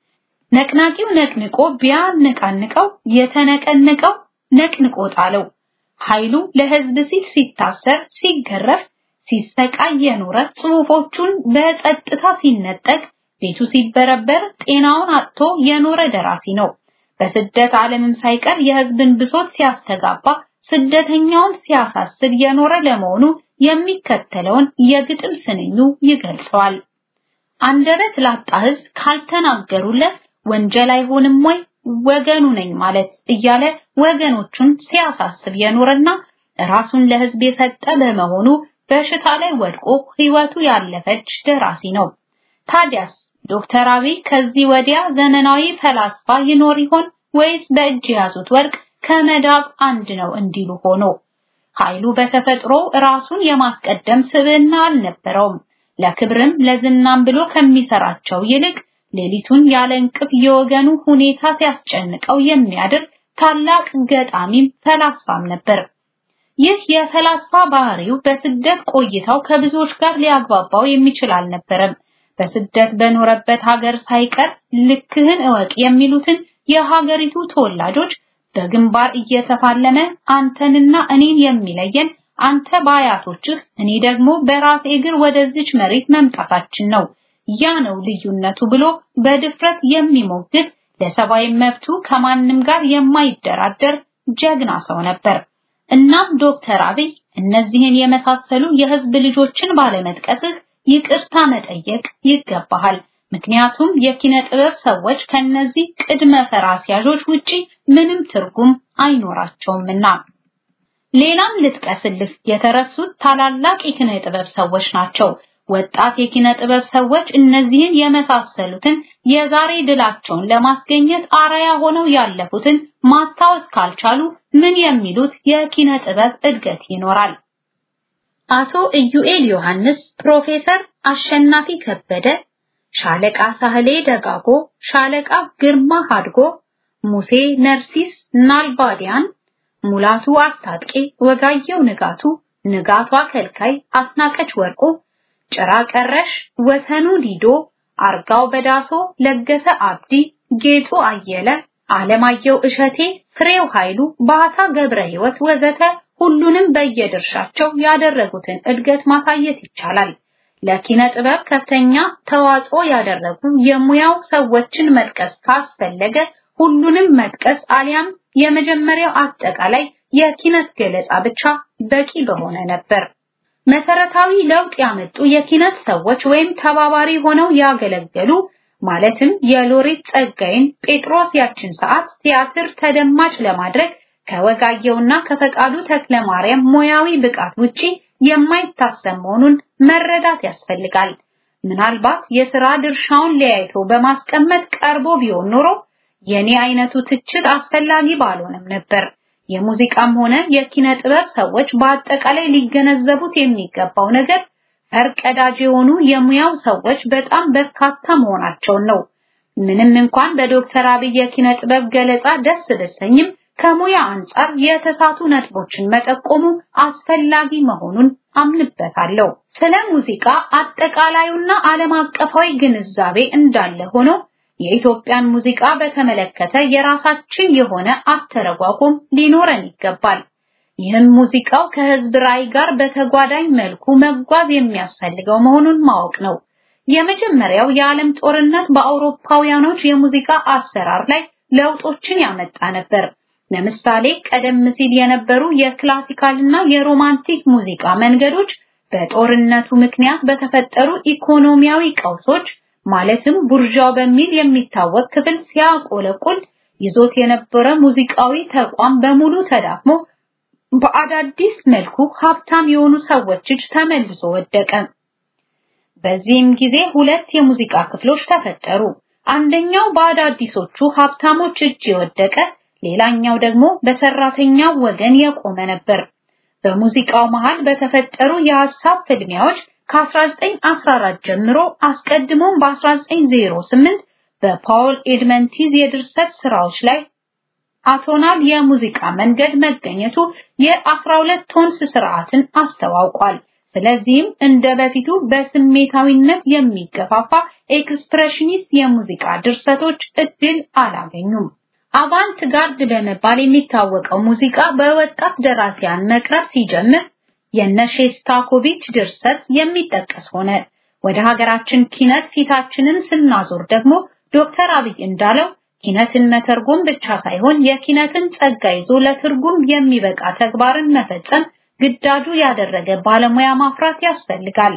ነቅናቂው ነቅንቆ ቢያነቃንቀው የተነቀነቀው ነቅንቆ ጣለው። ኃይሉ ለህዝብ ሲል ሲታሰር፣ ሲገረፍ፣ ሲሰቃይ የኖረ ጽሑፎቹን በጸጥታ ሲነጠቅ፣ ቤቱ ሲበረበር፣ ጤናውን አጥቶ የኖረ ደራሲ ነው። በስደት ዓለምም ሳይቀር የህዝብን ብሶት ሲያስተጋባ፣ ስደተኛውን ሲያሳስብ የኖረ ለመሆኑ የሚከተለውን የግጥም ስንኙ ይገልጸዋል። አንደበት ላጣ ህዝብ ካልተናገሩለት ወንጀል አይሆንም ወይ ወገኑ ነኝ ማለት እያለ ወገኖቹን ሲያሳስብ የኖረና ራሱን ለህዝብ የሰጠ በመሆኑ በሽታ ላይ ወድቆ ህይወቱ ያለፈች ደራሲ ነው። ታዲያስ ዶክተር አብይ ከዚህ ወዲያ ዘመናዊ ፈላስፋ ይኖር ይሆን ወይስ በእጅ የያዙት ወርቅ ከመዳብ አንድ ነው እንዲሉ ሆኖ? ኃይሉ በተፈጥሮ ራሱን የማስቀደም ስብዕና አልነበረውም። ለክብርም ለዝናም ብሎ ከሚሰራቸው ይልቅ ሌሊቱን ያለ እንቅፍ የወገኑ ሁኔታ ሲያስጨንቀው የሚያድር ታላቅ ገጣሚም ፈላስፋም ነበር። ይህ የፈላስፋ ባህሪው በስደት ቆይታው ከብዙዎች ጋር ሊያግባባው የሚችል አልነበረም። በስደት በኖረበት ሀገር ሳይቀር ልክህን እወቅ የሚሉትን የሀገሪቱ ተወላጆች በግንባር እየተፋለመ አንተንና እኔን የሚለየን አንተ በአያቶችህ እኔ ደግሞ በራሴ እግር ወደዚች መሬት መምጣታችን ነው ያ ነው ልዩነቱ ብሎ በድፍረት የሚሞግት ለሰብአዊ መብቱ ከማንም ጋር የማይደራደር ጀግና ሰው ነበር። እናም ዶክተር አብይ እነዚህን የመሳሰሉ የህዝብ ልጆችን ባለመጥቀስህ ይቅርታ መጠየቅ ይገባሃል። ምክንያቱም የኪነ ጥበብ ሰዎች ከነዚህ ቅድመ ፈራሲያዦች ውጪ ምንም ትርጉም አይኖራቸውምና። ሌላም ልጥቀስልህ የተረሱት ታላላቅ የኪነ ጥበብ ሰዎች ናቸው። ወጣት የኪነ ጥበብ ሰዎች እነዚህን የመሳሰሉትን የዛሬ ድላቸውን ለማስገኘት አራያ ሆነው ያለፉትን ማስታወስ ካልቻሉ ምን የሚሉት የኪነ ጥበብ እድገት ይኖራል? አቶ ኢዩኤል ዮሐንስ፣ ፕሮፌሰር አሸናፊ ከበደ፣ ሻለቃ ሳህሌ ደጋጎ፣ ሻለቃ ግርማ ሀድጎ፣ ሙሴ ነርሲስ ናልባዲያን፣ ሙላቱ አስታጥቄ፣ ወጋየው ንጋቱ፣ ንጋቷ ከልካይ፣ አስናቀች ወርቁ ጭራ ቀረሽ ወሰኑ ዲዶ፣ አርጋው በዳሶ፣ ለገሰ አብዲ፣ ጌጡ አየለ፣ አለማየሁ እሸቴ፣ ፍሬው ኃይሉ፣ ባታ ገብረ ሕይወት ወዘተ ሁሉንም በየድርሻቸው ያደረጉትን እድገት ማሳየት ይቻላል። ለኪነ ጥበብ ከፍተኛ ተዋጽኦ ያደረጉ የሙያው ሰዎችን መጥቀስ ካስፈለገ ሁሉንም መጥቀስ አሊያም የመጀመሪያው አጠቃላይ የኪነት ገለጻ ብቻ በቂ በሆነ ነበር። መሰረታዊ ለውጥ ያመጡ የኪነት ሰዎች ወይም ተባባሪ ሆነው ያገለገሉ ማለትም የሎሬት ጸጋይን ጴጥሮስ ያችን ሰዓት ቲያትር ተደማጭ ለማድረግ ከወጋየውና ከፈቃዱ ተክለ ማርያም ሙያዊ ብቃት ውጪ የማይታሰብ መሆኑን መረዳት ያስፈልጋል። ምናልባት የሥራ ድርሻውን ለያይቶ በማስቀመጥ ቀርቦ ቢሆን ኖሮ የኔ አይነቱ ትችት አስፈላጊ ባልሆነም ነበር። የሙዚቃም ሆነ የኪነ ጥበብ ሰዎች በአጠቃላይ ሊገነዘቡት የሚገባው ነገር ፈርቀዳጅ የሆኑ የሙያው ሰዎች በጣም በርካታ መሆናቸውን ነው። ምንም እንኳን በዶክተር አብይ የኪነ ጥበብ ገለጻ ደስ ብሰኝም ከሙያ አንጻር የተሳቱ ነጥቦችን መጠቆሙ አስፈላጊ መሆኑን አምንበታለሁ። ስለ ሙዚቃ አጠቃላዩና ዓለም አቀፋዊ ግንዛቤ እንዳለ ሆኖ የኢትዮጵያን ሙዚቃ በተመለከተ የራሳችን የሆነ አተረጓጎም ሊኖረን ይገባል። ይህም ሙዚቃው ከህዝብ ራዕይ ጋር በተጓዳኝ መልኩ መጓዝ የሚያስፈልገው መሆኑን ማወቅ ነው። የመጀመሪያው የዓለም ጦርነት በአውሮፓውያኖች የሙዚቃ አሰራር ላይ ለውጦችን ያመጣ ነበር። ለምሳሌ ቀደም ሲል የነበሩ የክላሲካልና የሮማንቲክ ሙዚቃ መንገዶች በጦርነቱ ምክንያት በተፈጠሩ ኢኮኖሚያዊ ቀውሶች ማለትም ቡርዣው በሚል የሚታወቅ ክፍል ሲያቆለቁል ይዞት የነበረ ሙዚቃዊ ተቋም በሙሉ ተዳክሞ በአዳዲስ መልኩ ሀብታም የሆኑ ሰዎች እጅ ተመልሶ ወደቀ። በዚህም ጊዜ ሁለት የሙዚቃ ክፍሎች ተፈጠሩ። አንደኛው በአዳዲሶቹ ሀብታሞች እጅ የወደቀ፣ ሌላኛው ደግሞ በሰራተኛው ወገን የቆመ ነበር። በሙዚቃው መሃል በተፈጠሩ የሐሳብ ፍልሚያዎች ከ1914 ጀምሮ አስቀድሞም በ1908 በፓውል ኤድመንቲዝ የድርሰት ስራዎች ላይ አቶናል የሙዚቃ መንገድ መገኘቱ የ12 ቶንስ ስርዓትን አስተዋውቋል። ስለዚህም እንደ በፊቱ በስሜታዊነት የሚገፋፋ ኤክስፕሬሽኒስት የሙዚቃ ድርሰቶች እድል አላገኙም። አቫንት ጋርድ በመባል የሚታወቀው ሙዚቃ በወጣት ደራሲያን መቅረብ ሲጀምር የነሼስታኮቪች ድርሰት የሚጠቀስ ሆነ። ወደ ሀገራችን ኪነት ፊታችንን ስናዞር ደግሞ ዶክተር አብይ እንዳለው ኪነትን መተርጎም ብቻ ሳይሆን የኪነትን ጸጋ ይዞ ለትርጉም የሚበቃ ተግባርን መፈጸም ግዳጁ ያደረገ ባለሙያ ማፍራት ያስፈልጋል።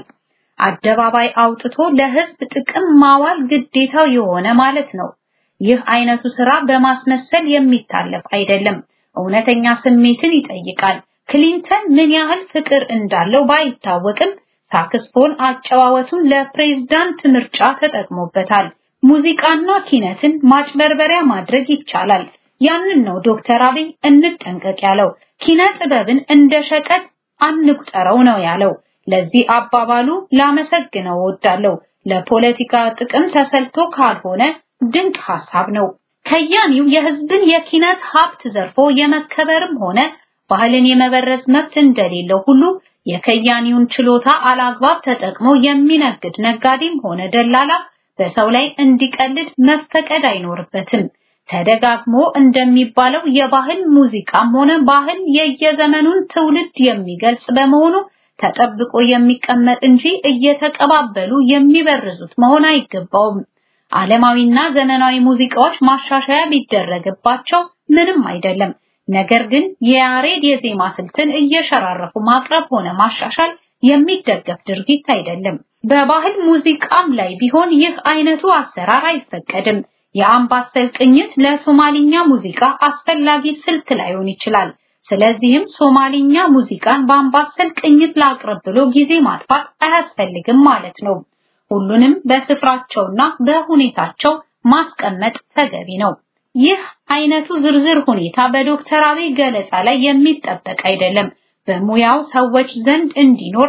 አደባባይ አውጥቶ ለህዝብ ጥቅም ማዋል ግዴታው የሆነ ማለት ነው። ይህ አይነቱ ስራ በማስመሰል የሚታለፍ አይደለም፣ እውነተኛ ስሜትን ይጠይቃል። ክሊንተን ምን ያህል ፍቅር እንዳለው ባይታወቅም ሳክስፎን አጨዋወቱን ለፕሬዝዳንት ምርጫ ተጠቅሞበታል። ሙዚቃና ኪነትን ማጭበርበሪያ ማድረግ ይቻላል። ያንን ነው ዶክተር አብይ እንጠንቀቅ ያለው። ኪነ ጥበብን እንደ ሸቀጥ አንቁጠረው ነው ያለው። ለዚህ አባባሉ ላመሰግነው እወዳለሁ። ለፖለቲካ ጥቅም ተሰልቶ ካልሆነ ድንቅ ሐሳብ ነው። ከያኒው የህዝብን የኪነት ሀብት ዘርፎ የመከበርም ሆነ ባህልን የመበረዝ መብት እንደሌለው ሁሉ የከያኒውን ችሎታ አላግባብ ተጠቅሞ የሚነግድ ነጋዴም ሆነ ደላላ በሰው ላይ እንዲቀልድ መፈቀድ አይኖርበትም። ተደጋግሞ እንደሚባለው የባህል ሙዚቃም ሆነ ባህል የየዘመኑን ትውልድ የሚገልጽ በመሆኑ ተጠብቆ የሚቀመጥ እንጂ እየተቀባበሉ የሚበርዙት መሆን አይገባውም። ዓለማዊና ዘመናዊ ሙዚቃዎች ማሻሻያ ቢደረግባቸው ምንም አይደለም። ነገር ግን የያሬድ የዜማ ስልትን እየሸራረፉ ማቅረብ ሆነ ማሻሻል የሚደገፍ ድርጊት አይደለም። በባህል ሙዚቃም ላይ ቢሆን ይህ አይነቱ አሰራር አይፈቀድም። የአምባሰል ቅኝት ለሶማሊኛ ሙዚቃ አስፈላጊ ስልት ላይሆን ይችላል። ስለዚህም ሶማሊኛ ሙዚቃን በአምባሰል ቅኝት ላቅርብ ብሎ ጊዜ ማጥፋት አያስፈልግም ማለት ነው። ሁሉንም በስፍራቸውና በሁኔታቸው ማስቀመጥ ተገቢ ነው። ይህ አይነቱ ዝርዝር ሁኔታ በዶክተር አብይ ገለጻ ላይ የሚጠበቅ አይደለም። በሙያው ሰዎች ዘንድ እንዲኖር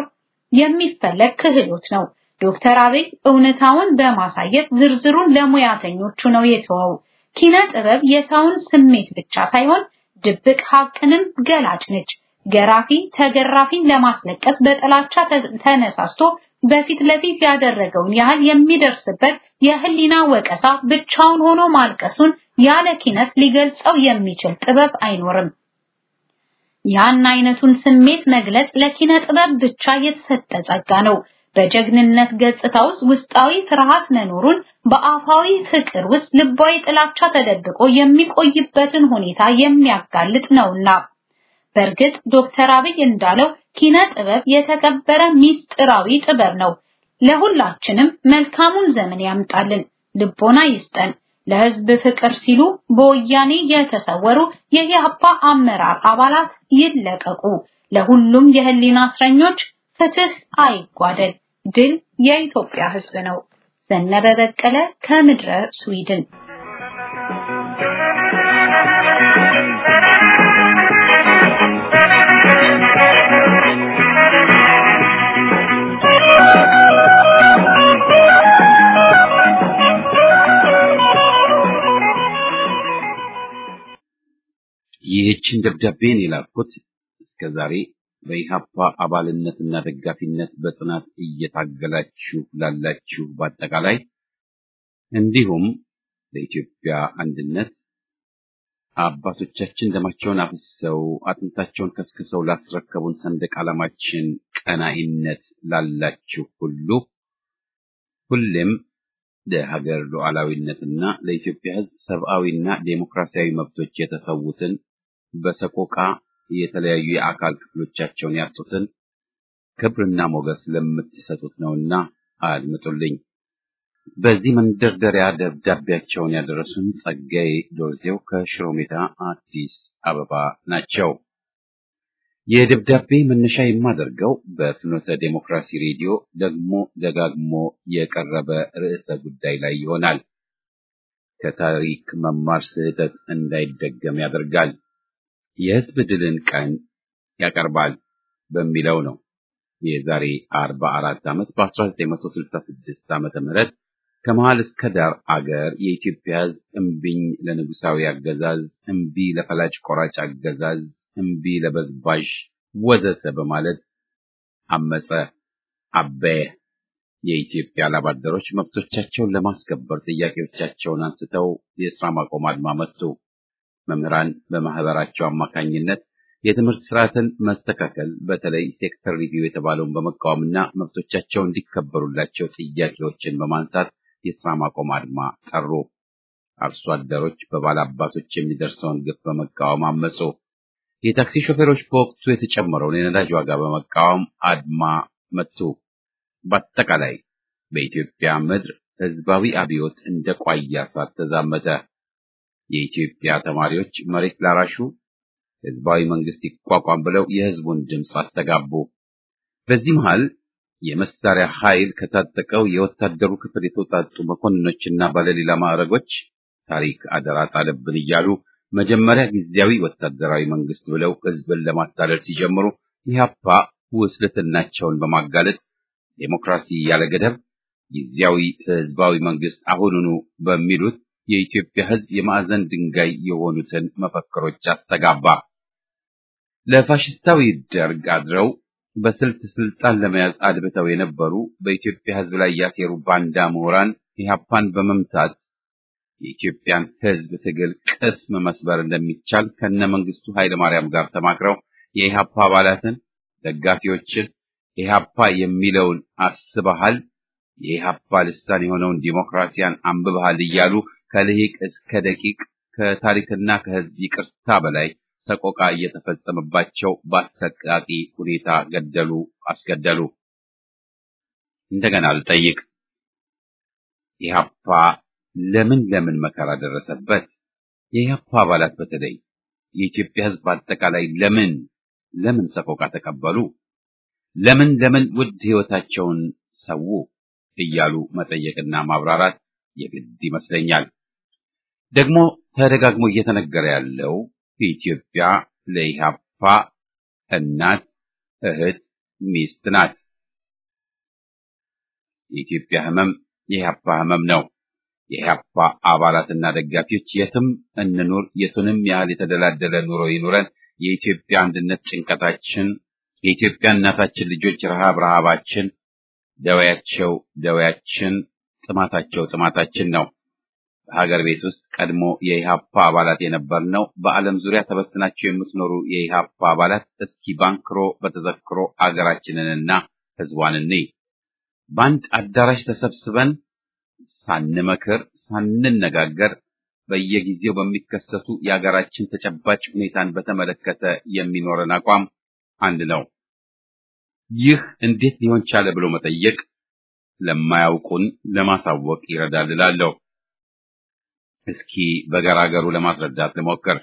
የሚፈለግ ክህሎት ነው። ዶክተር አብይ እውነታውን በማሳየት ዝርዝሩን ለሙያተኞቹ ነው የተወው። ኪነ ጥበብ የሰውን ስሜት ብቻ ሳይሆን ድብቅ ሀቅንም ገላጭ ነች። ገራፊ ተገራፊን ለማስለቀስ በጥላቻ ተነሳስቶ በፊት ለፊት ያደረገውን ያህል የሚደርስበት የህሊና ወቀሳ ብቻውን ሆኖ ማልቀሱን ያለ ኪነት ሊገልጸው የሚችል ጥበብ አይኖርም። ያን አይነቱን ስሜት መግለጽ ለኪነ ጥበብ ብቻ የተሰጠ ጸጋ ነው። በጀግንነት ገጽታ ውስጥ ውስጣዊ ፍርሃት መኖሩን በአፋዊ ፍቅር ውስጥ ልባዊ ጥላቻ ተደብቆ የሚቆይበትን ሁኔታ የሚያጋልጥ ነውና። በእርግጥ ዶክተር አብይ እንዳለው ኪነ ጥበብ የተከበረ ሚስጥራዊ ጥበብ ነው። ለሁላችንም መልካሙን ዘመን ያምጣልን፣ ልቦና ይስጠን። ለህዝብ ፍቅር ሲሉ በወያኔ የተሰወሩ የኢህአፓ አመራር አባላት ይለቀቁ። ለሁሉም የህሊና እስረኞች ፍትህ አይጓደል። ድል የኢትዮጵያ ህዝብ ነው። ዘነበ በቀለ ከምድረ ስዊድን ይህችን ደብዳቤን የላኩት እስከ ዛሬ በኢሃፓ አባልነትና ደጋፊነት በጽናት እየታገላችሁ ላላችሁ በአጠቃላይ እንዲሁም ለኢትዮጵያ አንድነት አባቶቻችን ደማቸውን አፍሰው አጥንታቸውን ከስክሰው ላስረከቡን ሰንደቅ ዓላማችን ቀናኢነት ላላችሁ ሁሉ ሁሌም ለሀገር ሉዓላዊነትና ለኢትዮጵያ ሕዝብ ሰብአዊና ዴሞክራሲያዊ መብቶች የተሰዉትን በሰቆቃ የተለያዩ የአካል ክፍሎቻቸውን ያጡትን ክብርና ሞገስ ለምትሰጡት ነውና አድምጡልኝ። በዚህ መንደርደሪያ ደብዳቤያቸውን ያደረሱን ጸጋዬ ዶርዜው ከሽሮ ሜዳ አዲስ አበባ ናቸው። የደብዳቤ መነሻ የማደርገው በፍኖተ ዴሞክራሲ ሬዲዮ ደግሞ ደጋግሞ የቀረበ ርዕሰ ጉዳይ ላይ ይሆናል። ከታሪክ መማር ስህተት እንዳይደገም ያደርጋል። የህዝብ ድልን ቀን ያቀርባል በሚለው ነው። የዛሬ 44 ዓመት በ1966 ዓመተ ምህረት ከመሃል እስከ ዳር አገር የኢትዮጵያ ህዝብ እምቢኝ ለንጉሳዊ አገዛዝ፣ እምቢ ለፈላጭ ቆራጭ አገዛዝ፣ እምቢ ለበዝባዥ ወዘተ በማለት አመፀ፣ አበየ። የኢትዮጵያ ላባደሮች መብቶቻቸውን ለማስከበር ጥያቄዎቻቸውን አንስተው የስራ ማቆም አድማ መቱ። መምህራን በማህበራቸው አማካኝነት የትምህርት ስርዓትን መስተካከል በተለይ ሴክተር ሪቪው የተባለውን በመቃወምና መብቶቻቸው እንዲከበሩላቸው ጥያቄዎችን በማንሳት የስራ ማቆም አድማ ጠሩ። አርሶ አደሮች በባላባቶች የሚደርሰውን ግፍ በመቃወም አመፁ። የታክሲ ሾፌሮች በወቅቱ የተጨመረውን የነዳጅ ዋጋ በመቃወም አድማ መቱ። በአጠቃላይ በኢትዮጵያ ምድር ህዝባዊ አብዮት እንደ ቋያ እሳት ተዛመተ። የኢትዮጵያ ተማሪዎች መሬት ላራሹ ህዝባዊ መንግስት ይቋቋም ብለው የህዝቡን ድምፅ አስተጋቡ። በዚህ መሃል የመሳሪያ ኃይል ከታጠቀው የወታደሩ ክፍል የተውጣጡ መኮንኖችና ባለሌላ ማዕረጎች ታሪክ አደራ ጣለብን እያሉ መጀመሪያ ጊዜያዊ ወታደራዊ መንግስት ብለው ህዝብን ለማታለል ሲጀምሩ ኢህአፓ ውስልትናቸውን በማጋለጥ ዴሞክራሲ ያለ ገደብ፣ ጊዜያዊ ህዝባዊ መንግስት አሁኑኑ በሚሉት የኢትዮጵያ ህዝብ የማዕዘን ድንጋይ የሆኑትን መፈክሮች አስተጋባ። ለፋሽስታዊ ደርግ አድረው በስልት ስልጣን ለመያዝ አድብተው የነበሩ በኢትዮጵያ ህዝብ ላይ ያሴሩ ባንዳ ምሁራን ኢህአፓን በመምታት የኢትዮጵያን ህዝብ ትግል ቅስም መስበር እንደሚቻል ከነ መንግስቱ ኃይለ ማርያም ጋር ተማክረው የኢህአፓ አባላትን፣ ደጋፊዎችን ኢህአፓ የሚለውን አስበሃል፣ የኢህአፓ ልሳን የሆነውን ዲሞክራሲያን አንብበሃል እያሉ ከልሂቅ እስከ ደቂቅ ከታሪክና ከህዝብ ይቅርታ በላይ ሰቆቃ እየተፈጸመባቸው በአሰቃቂ ሁኔታ ገደሉ፣ አስገደሉ። እንደገና ልጠይቅ፣ ኢህአፓ ለምን ለምን መከራ ደረሰበት? የኢህአፓ አባላት በተለይ የኢትዮጵያ ህዝብ አጠቃላይ ለምን ለምን ሰቆቃ ተቀበሉ? ለምን ለምን ውድ ህይወታቸውን ሰው እያሉ መጠየቅና ማብራራት የግድ ይመስለኛል። ደግሞ ተደጋግሞ እየተነገረ ያለው ኢትዮጵያ ለኢህአፓ እናት፣ እህት፣ ሚስት ናት። የኢትዮጵያ ህመም የኢህአፓ ህመም ነው። የኢህአፓ አባላትና ደጋፊዎች የትም እንኑር የቱንም ያህል የተደላደለ ኑሮ ይኑረን፣ የኢትዮጵያ አንድነት ጭንቀታችን፣ የኢትዮጵያ እናታችን ልጆች ረሃብ ረሃባችን፣ ደዌያቸው ደዌያችን፣ ጥማታቸው ጥማታችን ነው። በሀገር ቤት ውስጥ ቀድሞ የኢህአፓ አባላት የነበርነው በዓለም ዙሪያ ተበትናቸው የምትኖሩ የኢህአፓ አባላት እስኪ ባንክሮ በተዘክሮ አገራችንንና ህዝቧን እንይ። በአንድ አዳራሽ ተሰብስበን ሳንመክር ሳንነጋገር በየጊዜው በሚከሰቱ የሀገራችን ተጨባጭ ሁኔታን በተመለከተ የሚኖረን አቋም አንድ ነው። ይህ እንዴት ሊሆን ቻለ ብሎ መጠየቅ ለማያውቁን ለማሳወቅ ይረዳል እላለሁ። እስኪ በገራገሩ ለማስረዳት ልሞክር።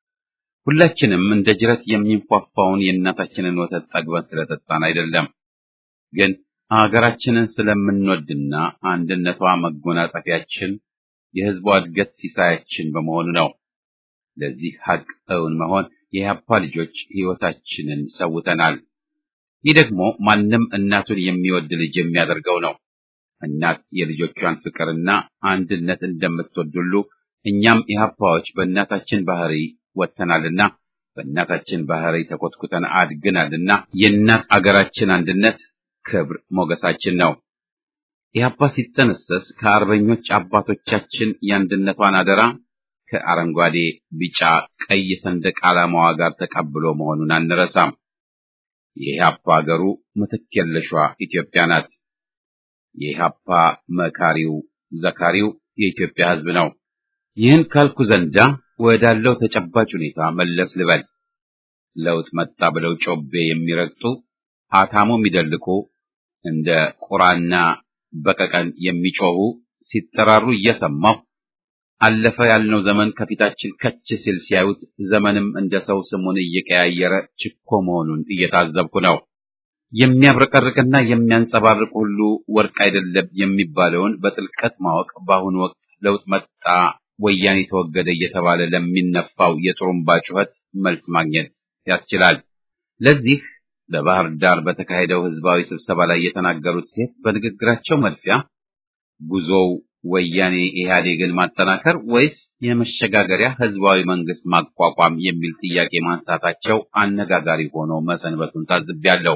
ሁላችንም እንደ ጅረት የሚንፏፋውን የእናታችንን ወተት ጠግበን ስለጠጣን አይደለም፣ ግን ሀገራችንን ስለምንወድና አንድነቷ መጎናጸፊያችን የሕዝቧ እድገት ሲሳያችን በመሆኑ ነው። ለዚህ ሀቅ እውን መሆን የኢህአፓ ልጆች ሕይወታችንን ሰውተናል። ይህ ደግሞ ማንም እናቱን የሚወድ ልጅ የሚያደርገው ነው። እናት የልጆቿን ፍቅርና አንድነት እንደምትወድ ሁሉ እኛም ኢህአፓዎች በእናታችን ባህሪ ወጥተናልና በእናታችን ባህሪ ተኮትኩተን አድግናልና የእናት አገራችን አንድነት ክብር ሞገሳችን ነው። ኢህአፓ ሲጠነሰስ ከአርበኞች አባቶቻችን የአንድነቷን አደራ ከአረንጓዴ፣ ቢጫ፣ ቀይ ሰንደቅ ዓላማዋ ጋር ተቀብሎ መሆኑን አንረሳም። የኢህአፓ አገሩ ምትክ የለሿ ኢትዮጵያ ናት። የኢህአፓ መካሪው ዘካሪው የኢትዮጵያ ሕዝብ ነው። ይህን ካልኩ ዘንዳ ወዳለው ተጨባጭ ሁኔታ መለስ ልበል። ለውጥ መጣ ብለው ጮቤ የሚረግጡ አታሞ የሚደልቁ እንደ ቁራና በቀቀን የሚጮሁ ሲጠራሩ እየሰማሁ አለፈ ያልነው ዘመን ከፊታችን ከች ሲል ሲያዩት ዘመንም እንደ ሰው ስሙን እየቀያየረ ችኮ መሆኑን እየታዘብኩ ነው። የሚያብረቀርቅና የሚያንጸባርቅ ሁሉ ወርቅ አይደለም የሚባለውን በጥልቀት ማወቅ በአሁኑ ወቅት ለውጥ መጣ፣ ወያኔ ተወገደ እየተባለ ለሚነፋው የጥሩምባ ጩኸት መልስ ማግኘት ያስችላል። ለዚህ በባህር ዳር በተካሄደው ህዝባዊ ስብሰባ ላይ የተናገሩት ሴት በንግግራቸው መልፊያ ጉዞው ወያኔ ኢህአዴግን ማጠናከር ወይስ የመሸጋገሪያ ህዝባዊ መንግስት ማቋቋም የሚል ጥያቄ ማንሳታቸው አነጋጋሪ ሆኖ መሰንበቱን ታዝቤያለሁ።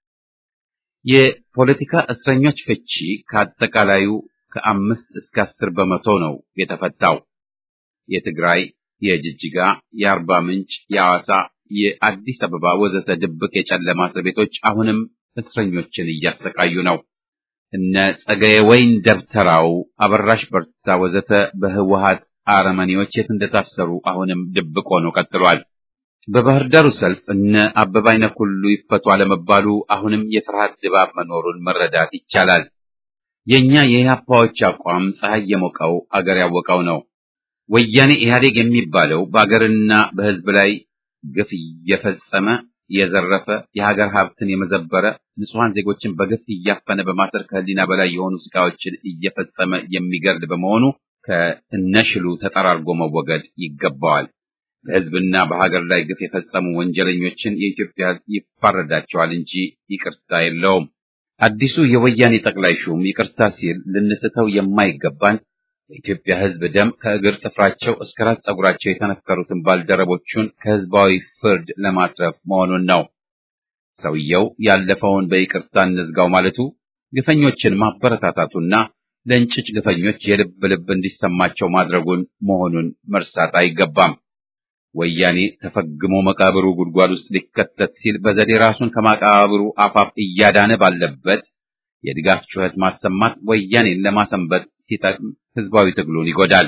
የፖለቲካ እስረኞች ፍቺ ከአጠቃላዩ ከአምስት እስከ አስር በመቶ ነው የተፈታው። የትግራይ፣ የጅጅጋ፣ የአርባ ምንጭ፣ የሐዋሳ፣ የአዲስ አበባ ወዘተ ድብቅ የጨለማ እስር ቤቶች አሁንም እስረኞችን እያሰቃዩ ነው። እነ ጸገየ ወይን ደብተራው፣ አበራሽ በርታ ወዘተ በህወሀት አረመኔዎች የት እንደታሰሩ አሁንም ድብቅ ሆኖ ቀጥሏል። በባህር ዳሩ ሰልፍ እነ አበባ አይነክ ሁሉ ይፈቱ አለመባሉ አሁንም የፍርሃት ድባብ መኖሩን መረዳት ይቻላል። የኛ የኢህአፓዎች አቋም ፀሐይ የሞቀው አገር ያወቀው ነው። ወያኔ ኢህአዴግ የሚባለው በአገርና በህዝብ ላይ ግፍ እየፈጸመ የዘረፈ የሀገር ሀብትን የመዘበረ ንጹሐን ዜጎችን በግፍ እያፈነ በማሰር ከህሊና በላይ የሆኑ ስቃዮችን እየፈጸመ የሚገድል በመሆኑ ከእነሽሉ ተጠራርጎ መወገድ ይገባዋል። በህዝብና በሀገር ላይ ግፍ የፈጸሙ ወንጀለኞችን የኢትዮጵያ ህዝብ ይፋረዳቸዋል እንጂ ይቅርታ የለውም። አዲሱ የወያኔ ጠቅላይ ሹም ይቅርታ ሲል ልንስተው የማይገባን የኢትዮጵያ ህዝብ ደም ከእግር ጥፍራቸው እስከ ራስ ጸጉራቸው የተነከሩትን ባልደረቦቹን ከህዝባዊ ፍርድ ለማትረፍ መሆኑን ነው። ሰውየው ያለፈውን በይቅርታ እንዝጋው ማለቱ ግፈኞችን ማበረታታቱና ለእንጭጭ ግፈኞች የልብ ልብ እንዲሰማቸው ማድረጉን መሆኑን መርሳት አይገባም። ወያኔ ተፈግሞ መቃብሩ ጉድጓድ ውስጥ ሊከተት ሲል በዘዴ ራሱን ከመቃብሩ አፋፍ እያዳነ ባለበት የድጋፍ ጩኸት ማሰማት ወያኔን ለማሰንበት ሲጠቅም ህዝባዊ ትግሉን ይጎዳል።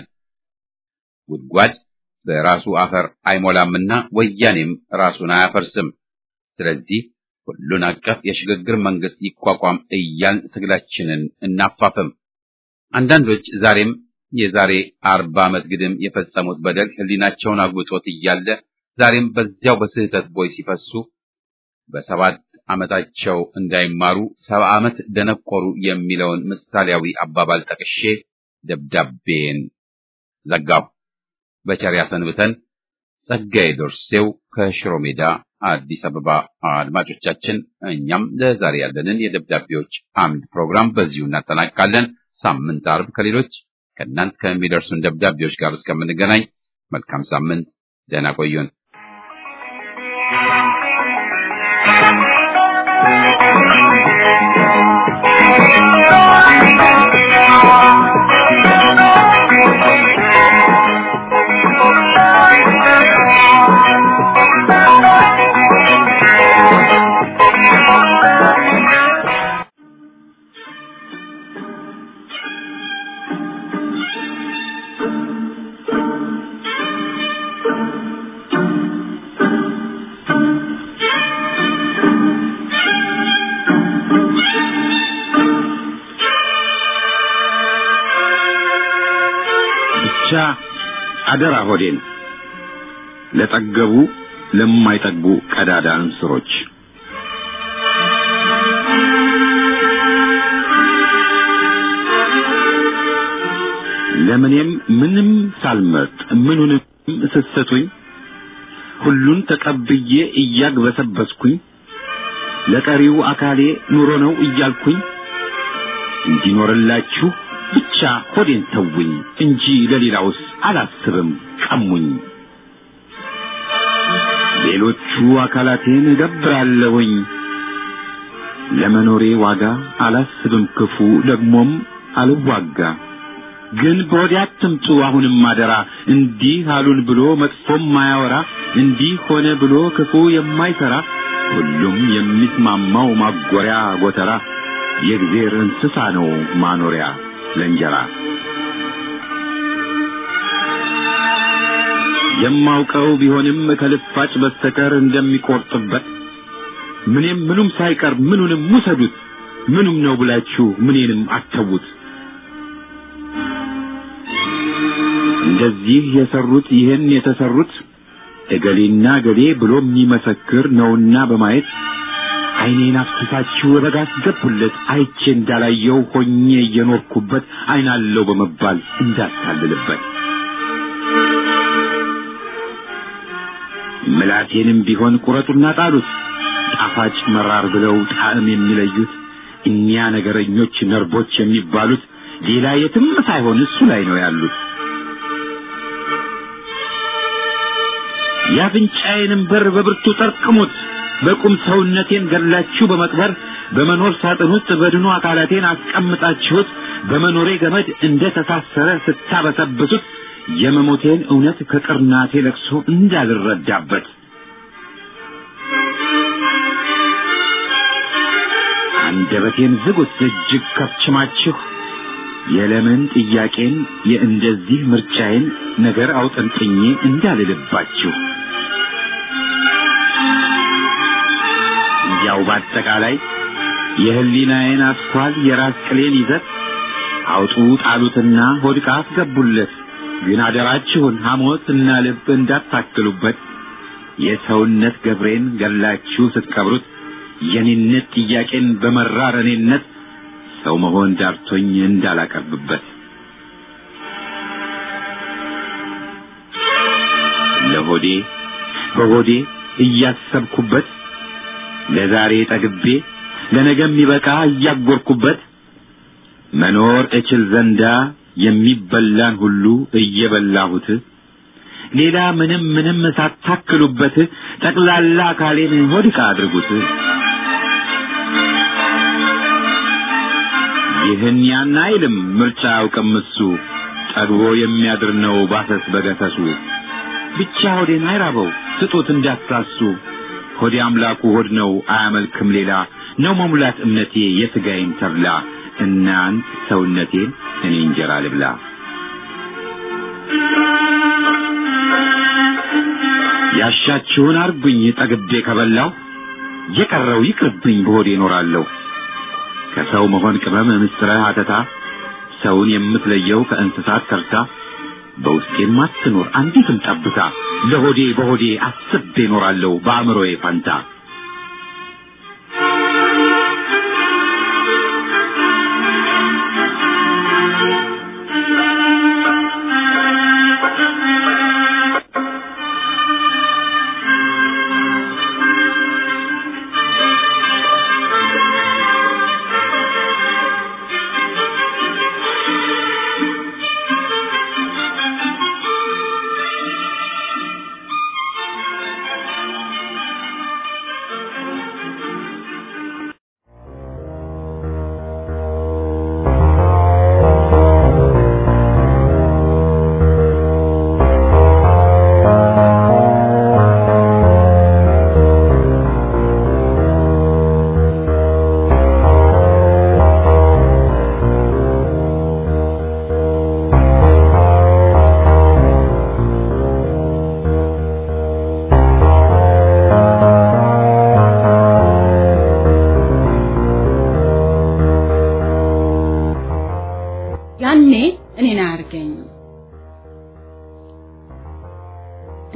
ጉድጓድ በራሱ አፈር አይሞላምና ወያኔም ራሱን አያፈርስም። ስለዚህ ሁሉን አቀፍ የሽግግር መንግስት ይቋቋም እያልን ትግላችንን እናፋፍም። አንዳንዶች ዛሬም የዛሬ አርባ ዓመት ግድም የፈጸሙት በደል ህሊናቸውን አጉጦት እያለ ዛሬም በዚያው በስህተት ቦይ ሲፈሱ በሰባት ዓመታቸው እንዳይማሩ ሰባ ዓመት ደነቆሩ የሚለውን ምሳሌያዊ አባባል ጠቅሼ ደብዳቤን ዘጋሁ። በቸር ያሰንብተን። ጸጋዬ ዶርሴው ከሽሮ ሜዳ አዲስ አበባ። አድማጮቻችን፣ እኛም ለዛሬ ያለንን የደብዳቤዎች አምድ ፕሮግራም በዚሁ እናጠናቅቃለን። ሳምንት አርብ ከሌሎች ከእናንት ከሚደርሱን ደብዳቤዎች ጋር እስከምንገናኝ መልካም ሳምንት፣ ደህና ቆዩን። አደራ ሆዴን ለጠገቡ ለማይጠግቡ ቀዳዳ እንስሮች ለምኔም ምንም ሳልመርጥ ምኑንም ስትሰጡኝ ሁሉን ተቀብዬ እያግበሰበስኩኝ ለቀሪው አካሌ ኑሮ ነው እያልኩኝ እንዲኖርላችሁ ብቻ ሆዴን ተውኝ እንጂ ለሌላውስ አላስብም ቀሙኝ። ሌሎቹ አካላቴን እገብራለሁኝ ለመኖሬ ዋጋ አላስብም ክፉ ደግሞም አልዋጋ። ግን በወዲያ አትምጡ አሁንም አደራ እንዲህ አሉን ብሎ መጥፎም ማያወራ እንዲህ ሆነ ብሎ ክፉ የማይሰራ ሁሉም የሚስማማው ማጎሪያ ጎተራ የእግዜር እንስሳ ነው ማኖሪያ ለእንጀራ። የማውቀው ቢሆንም ከልፋጭ በስተቀር እንደሚቆርጥበት ምንም ምኑም ሳይቀር ምኑንም ውሰዱት ምኑም ነው ብላችሁ ምኔንም አተዉት። እንደዚህ የሰሩት ይህን የተሰሩት እገሌና እገሌ ብሎ የሚመሰክር ነውና በማየት ዓይኔን አፍስሳችሁ በጋ አስገቡለት አይቼ እንዳላየው ሆኜ እየኖርኩበት ዓይናለው በመባል እንዳታልልበት ምላቴንም ቢሆን ቁረጡና ጣሉት ጣፋጭ መራር ብለው ጣዕም የሚለዩት እኒያ ነገረኞች ነርቦች የሚባሉት ሌላ የትም ሳይሆን እሱ ላይ ነው ያሉት። የአፍንጫዬንም በር በብርቱ ጠርቅሙት በቁም ሰውነቴን ገላችሁ በመቅበር በመኖር ሳጥን ውስጥ በድኑ አካላቴን አስቀምጣችሁት በመኖሬ ገመድ እንደ ተሳሰረ ስታበሰብሱት የመሞቴን እውነት ከቅርናቴ ለቅሶ እንዳልረዳበት አንደበቴን ዝጉት እጅግ ከፍችማችሁ የለምን ጥያቄን የእንደዚህ ምርጫዬን ነገር አውጠንጥኜ እንዳልልባችሁ ያው በአጠቃላይ የህሊናዬን አስኳል የራስ ቅሌን ይዘት አውጡ ጣሉትና ሆድቃ አስገቡለት። ግን አደራችሁን ሐሞት እና ልብ እንዳታክሉበት። የሰውነት ገብሬን ገላችሁ ስትቀብሩት የኔነት ጥያቄን በመራር እኔነት ሰው መሆን ዳርቶኝ እንዳላቀርብበት ለሆዴ በሆዴ እያሰብኩበት ለዛሬ ጠግቤ ለነገ የሚበቃ እያጎርኩበት መኖር እችል ዘንዳ የሚበላን ሁሉ እየበላሁት ሌላ ምንም ምንም ሳታክሉበት ጠቅላላ አካሌን ሆድቃ አድርጉት። ይህን ያን አይልም ምርጫ አያውቅም እሱ ጠግቦ የሚያድር ነው ባሰስ በገሰሱ ብቻ ሆዴን አይራበው ስጡት እንዳትሳሱ ሆዴ አምላኩ ሆድ ነው አያመልክም ሌላ ነው መሙላት እምነቴ የሥጋዬን ተብላ እናንት ሰውነቴን እኔ እንጀራ ልብላ ያሻችሁን አርጉኝ ጠግቤ ከበላው የቀረው ይቅርብኝ በሆዴ እኖራለሁ ከሰው መሆን ቅመም ምስጥረ ሀተታ ሰውን የምትለየው ከእንስሳት ተርታ በውስጤም አትኖር አንዲትም ጠብታ ለሆዴ በሆዴ አስቤ እኖራለሁ በአእምሮዬ ፈንታ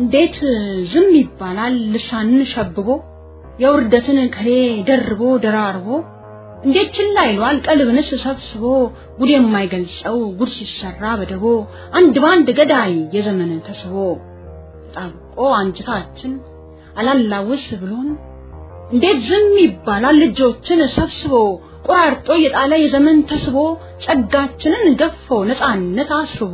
እንዴት ዝም ይባላል ልሳንን ሸብቦ የውርደትን ቅኔ ደርቦ ደራርቦ እንዴት ችላ ይሏል ቀልብንስ ሰብስቦ ጉድ የማይገልጸው ጉድ ሲሰራ በደቦ አንድ ባንድ ገዳይ የዘመን ተስቦ ጣብቆ አንጅታችን አላላውስ ብሎን እንዴት ዝም ይባላል ልጆችን ሰብስቦ ቆራርጦ የጣለ የዘመን ተስቦ ጸጋችንን ገፎ ነፃነት አስርቦ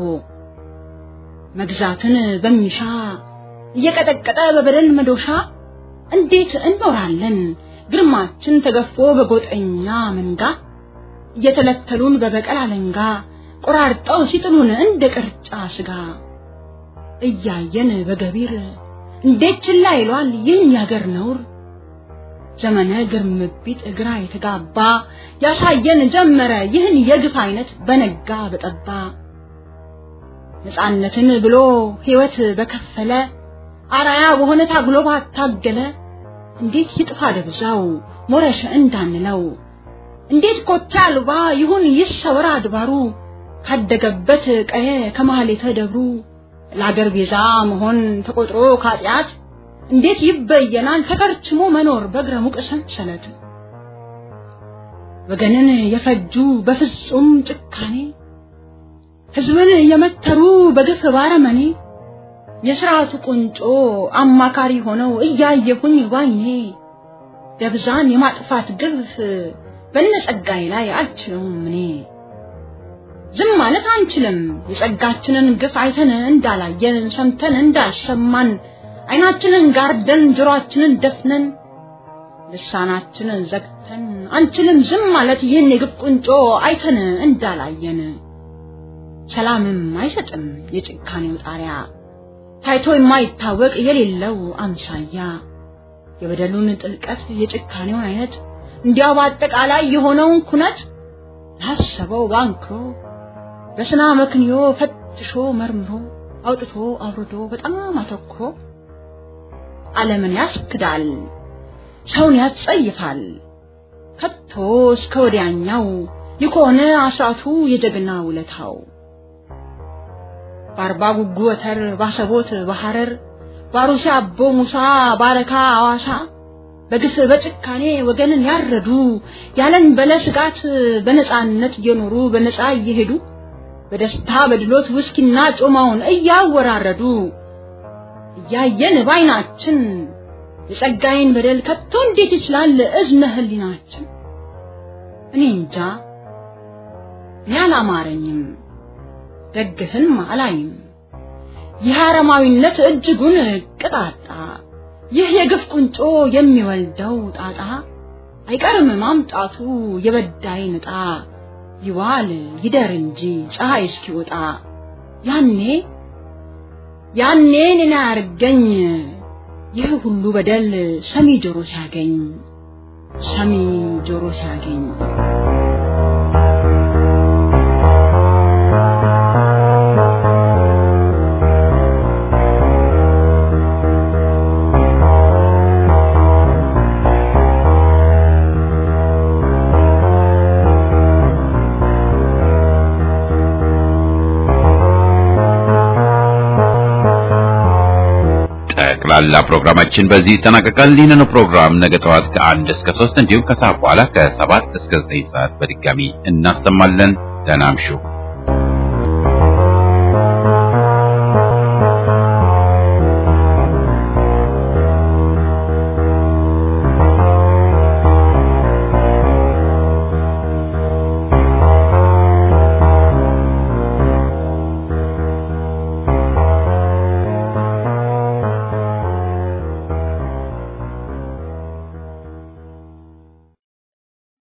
መግዛትን በሚሻ እየቀጠቀጠ በበደል መዶሻ እንዴት እንኖራለን ግርማችን ተገፎ በጎጠኛ መንጋ እየተለተሉን በበቀል አለንጋ ቆራርጠው ሲጥሉን እንደ ቅርጫ ስጋ እያየን በገቢር እንዴት ችላ ይሏል ይህን ያገር ነውር ዘመነ ግርምቢጥ ግራ የተጋባ ያሳየን ጀመረ ይህን የግፍ አይነት በነጋ በጠባ ነፃነትን ብሎ ሕይወት በከፈለ አራያ በሆነ ታግሎ ባታገለ እንዴት ይጥፋ ደብዛው ሞረሸ እንዳንለው እንዴት ኮቴ አልባ ይሁን ይሰወር አድባሩ ካደገበት ቀየ ከማህሌተ ደብሩ ለአገር ቤዛ መሆን ተቆጥሮ ካጢአት እንዴት ይበየናል ተከርችሞ መኖር በእግረ ሙቅ ሰንሰለት ወገንን የፈጁ በፍጹም ጭካኔ ህዝብን የመተሩ በግፍ ባረመኔ የስርዓቱ ቁንጮ አማካሪ ሆነው እያየሁኝ ባይኔ ደብዛን የማጥፋት ግፍ በነጸጋዬ ላይ አልችለውም እኔ ዝም ማለት አንችልም የጸጋችንን ግፍ አይተን እንዳላየን ሰምተን እንዳልሰማን አይናችንን ጋርደን ጆሮአችንን ደፍነን ልሳናችንን ዘግተን አንችልም ዝም ማለት ይህን የግፍ ቁንጮ አይተን እንዳላየን ሰላምም አይሰጥም የጭካኔው ጣሪያ ታይቶ የማይታወቅ የሌለው አምሳያ የበደሉን ጥልቀት የጭካኔውን አይነት እንዲያው በአጠቃላይ የሆነውን ኩነት ላሰበው ባንክሮ በስና መክንዮ ፈትሾ መርምሮ አውጥቶ አውርዶ በጣም አተኩሮ ዓለምን ያስክዳል፣ ሰውን ያስጸይፋል። ከቶ እስከ ወዲያኛው ይኮነ አስራቱ የጀግና ውለታው በአርባ ጉጉ ወተር ባሰቦት በሐረር ባሩሲ አቦ ሙሳ ባረካ አዋሳ በግፍ በጭካኔ ወገንን ያረዱ ያለን በለ ስጋት በነፃነት እየኖሩ በነፃ እየሄዱ በደስታ በድሎት ውስኪና ጮማውን እያወራረዱ እያየን ባይናችን የጸጋዬን በደል ከቶ እንዴት ይችላል እዝነ ህሊናችን? እኔ እንጃ እኔ አላማረኝም፣ ደግፍም አላይም። ይህ አረማዊነት እጅጉን ቅጣጣ፣ ይህ የግፍ ቁንጮ የሚወልደው ጣጣ አይቀርም ማምጣቱ የበዳይ ንጣ ይዋል ይደር እንጂ ፀሐይ እስኪወጣ ያኔ ያኔ እኔን አያርገኝ ይህ ሁሉ በደል ሰሚ ጆሮ ሲያገኝ ሰሚ ጆሮ ሲያገኝ ጠቅላላ ፕሮግራማችን በዚህ ይጠናቀቃል። ይህንኑ ፕሮግራም ነገ ጠዋት ከአንድ እስከ ሶስት እንዲሁም ከሰዓት በኋላ ከሰባት እስከ ዘጠኝ ሰዓት በድጋሚ እናሰማለን። ደህና እምሹ።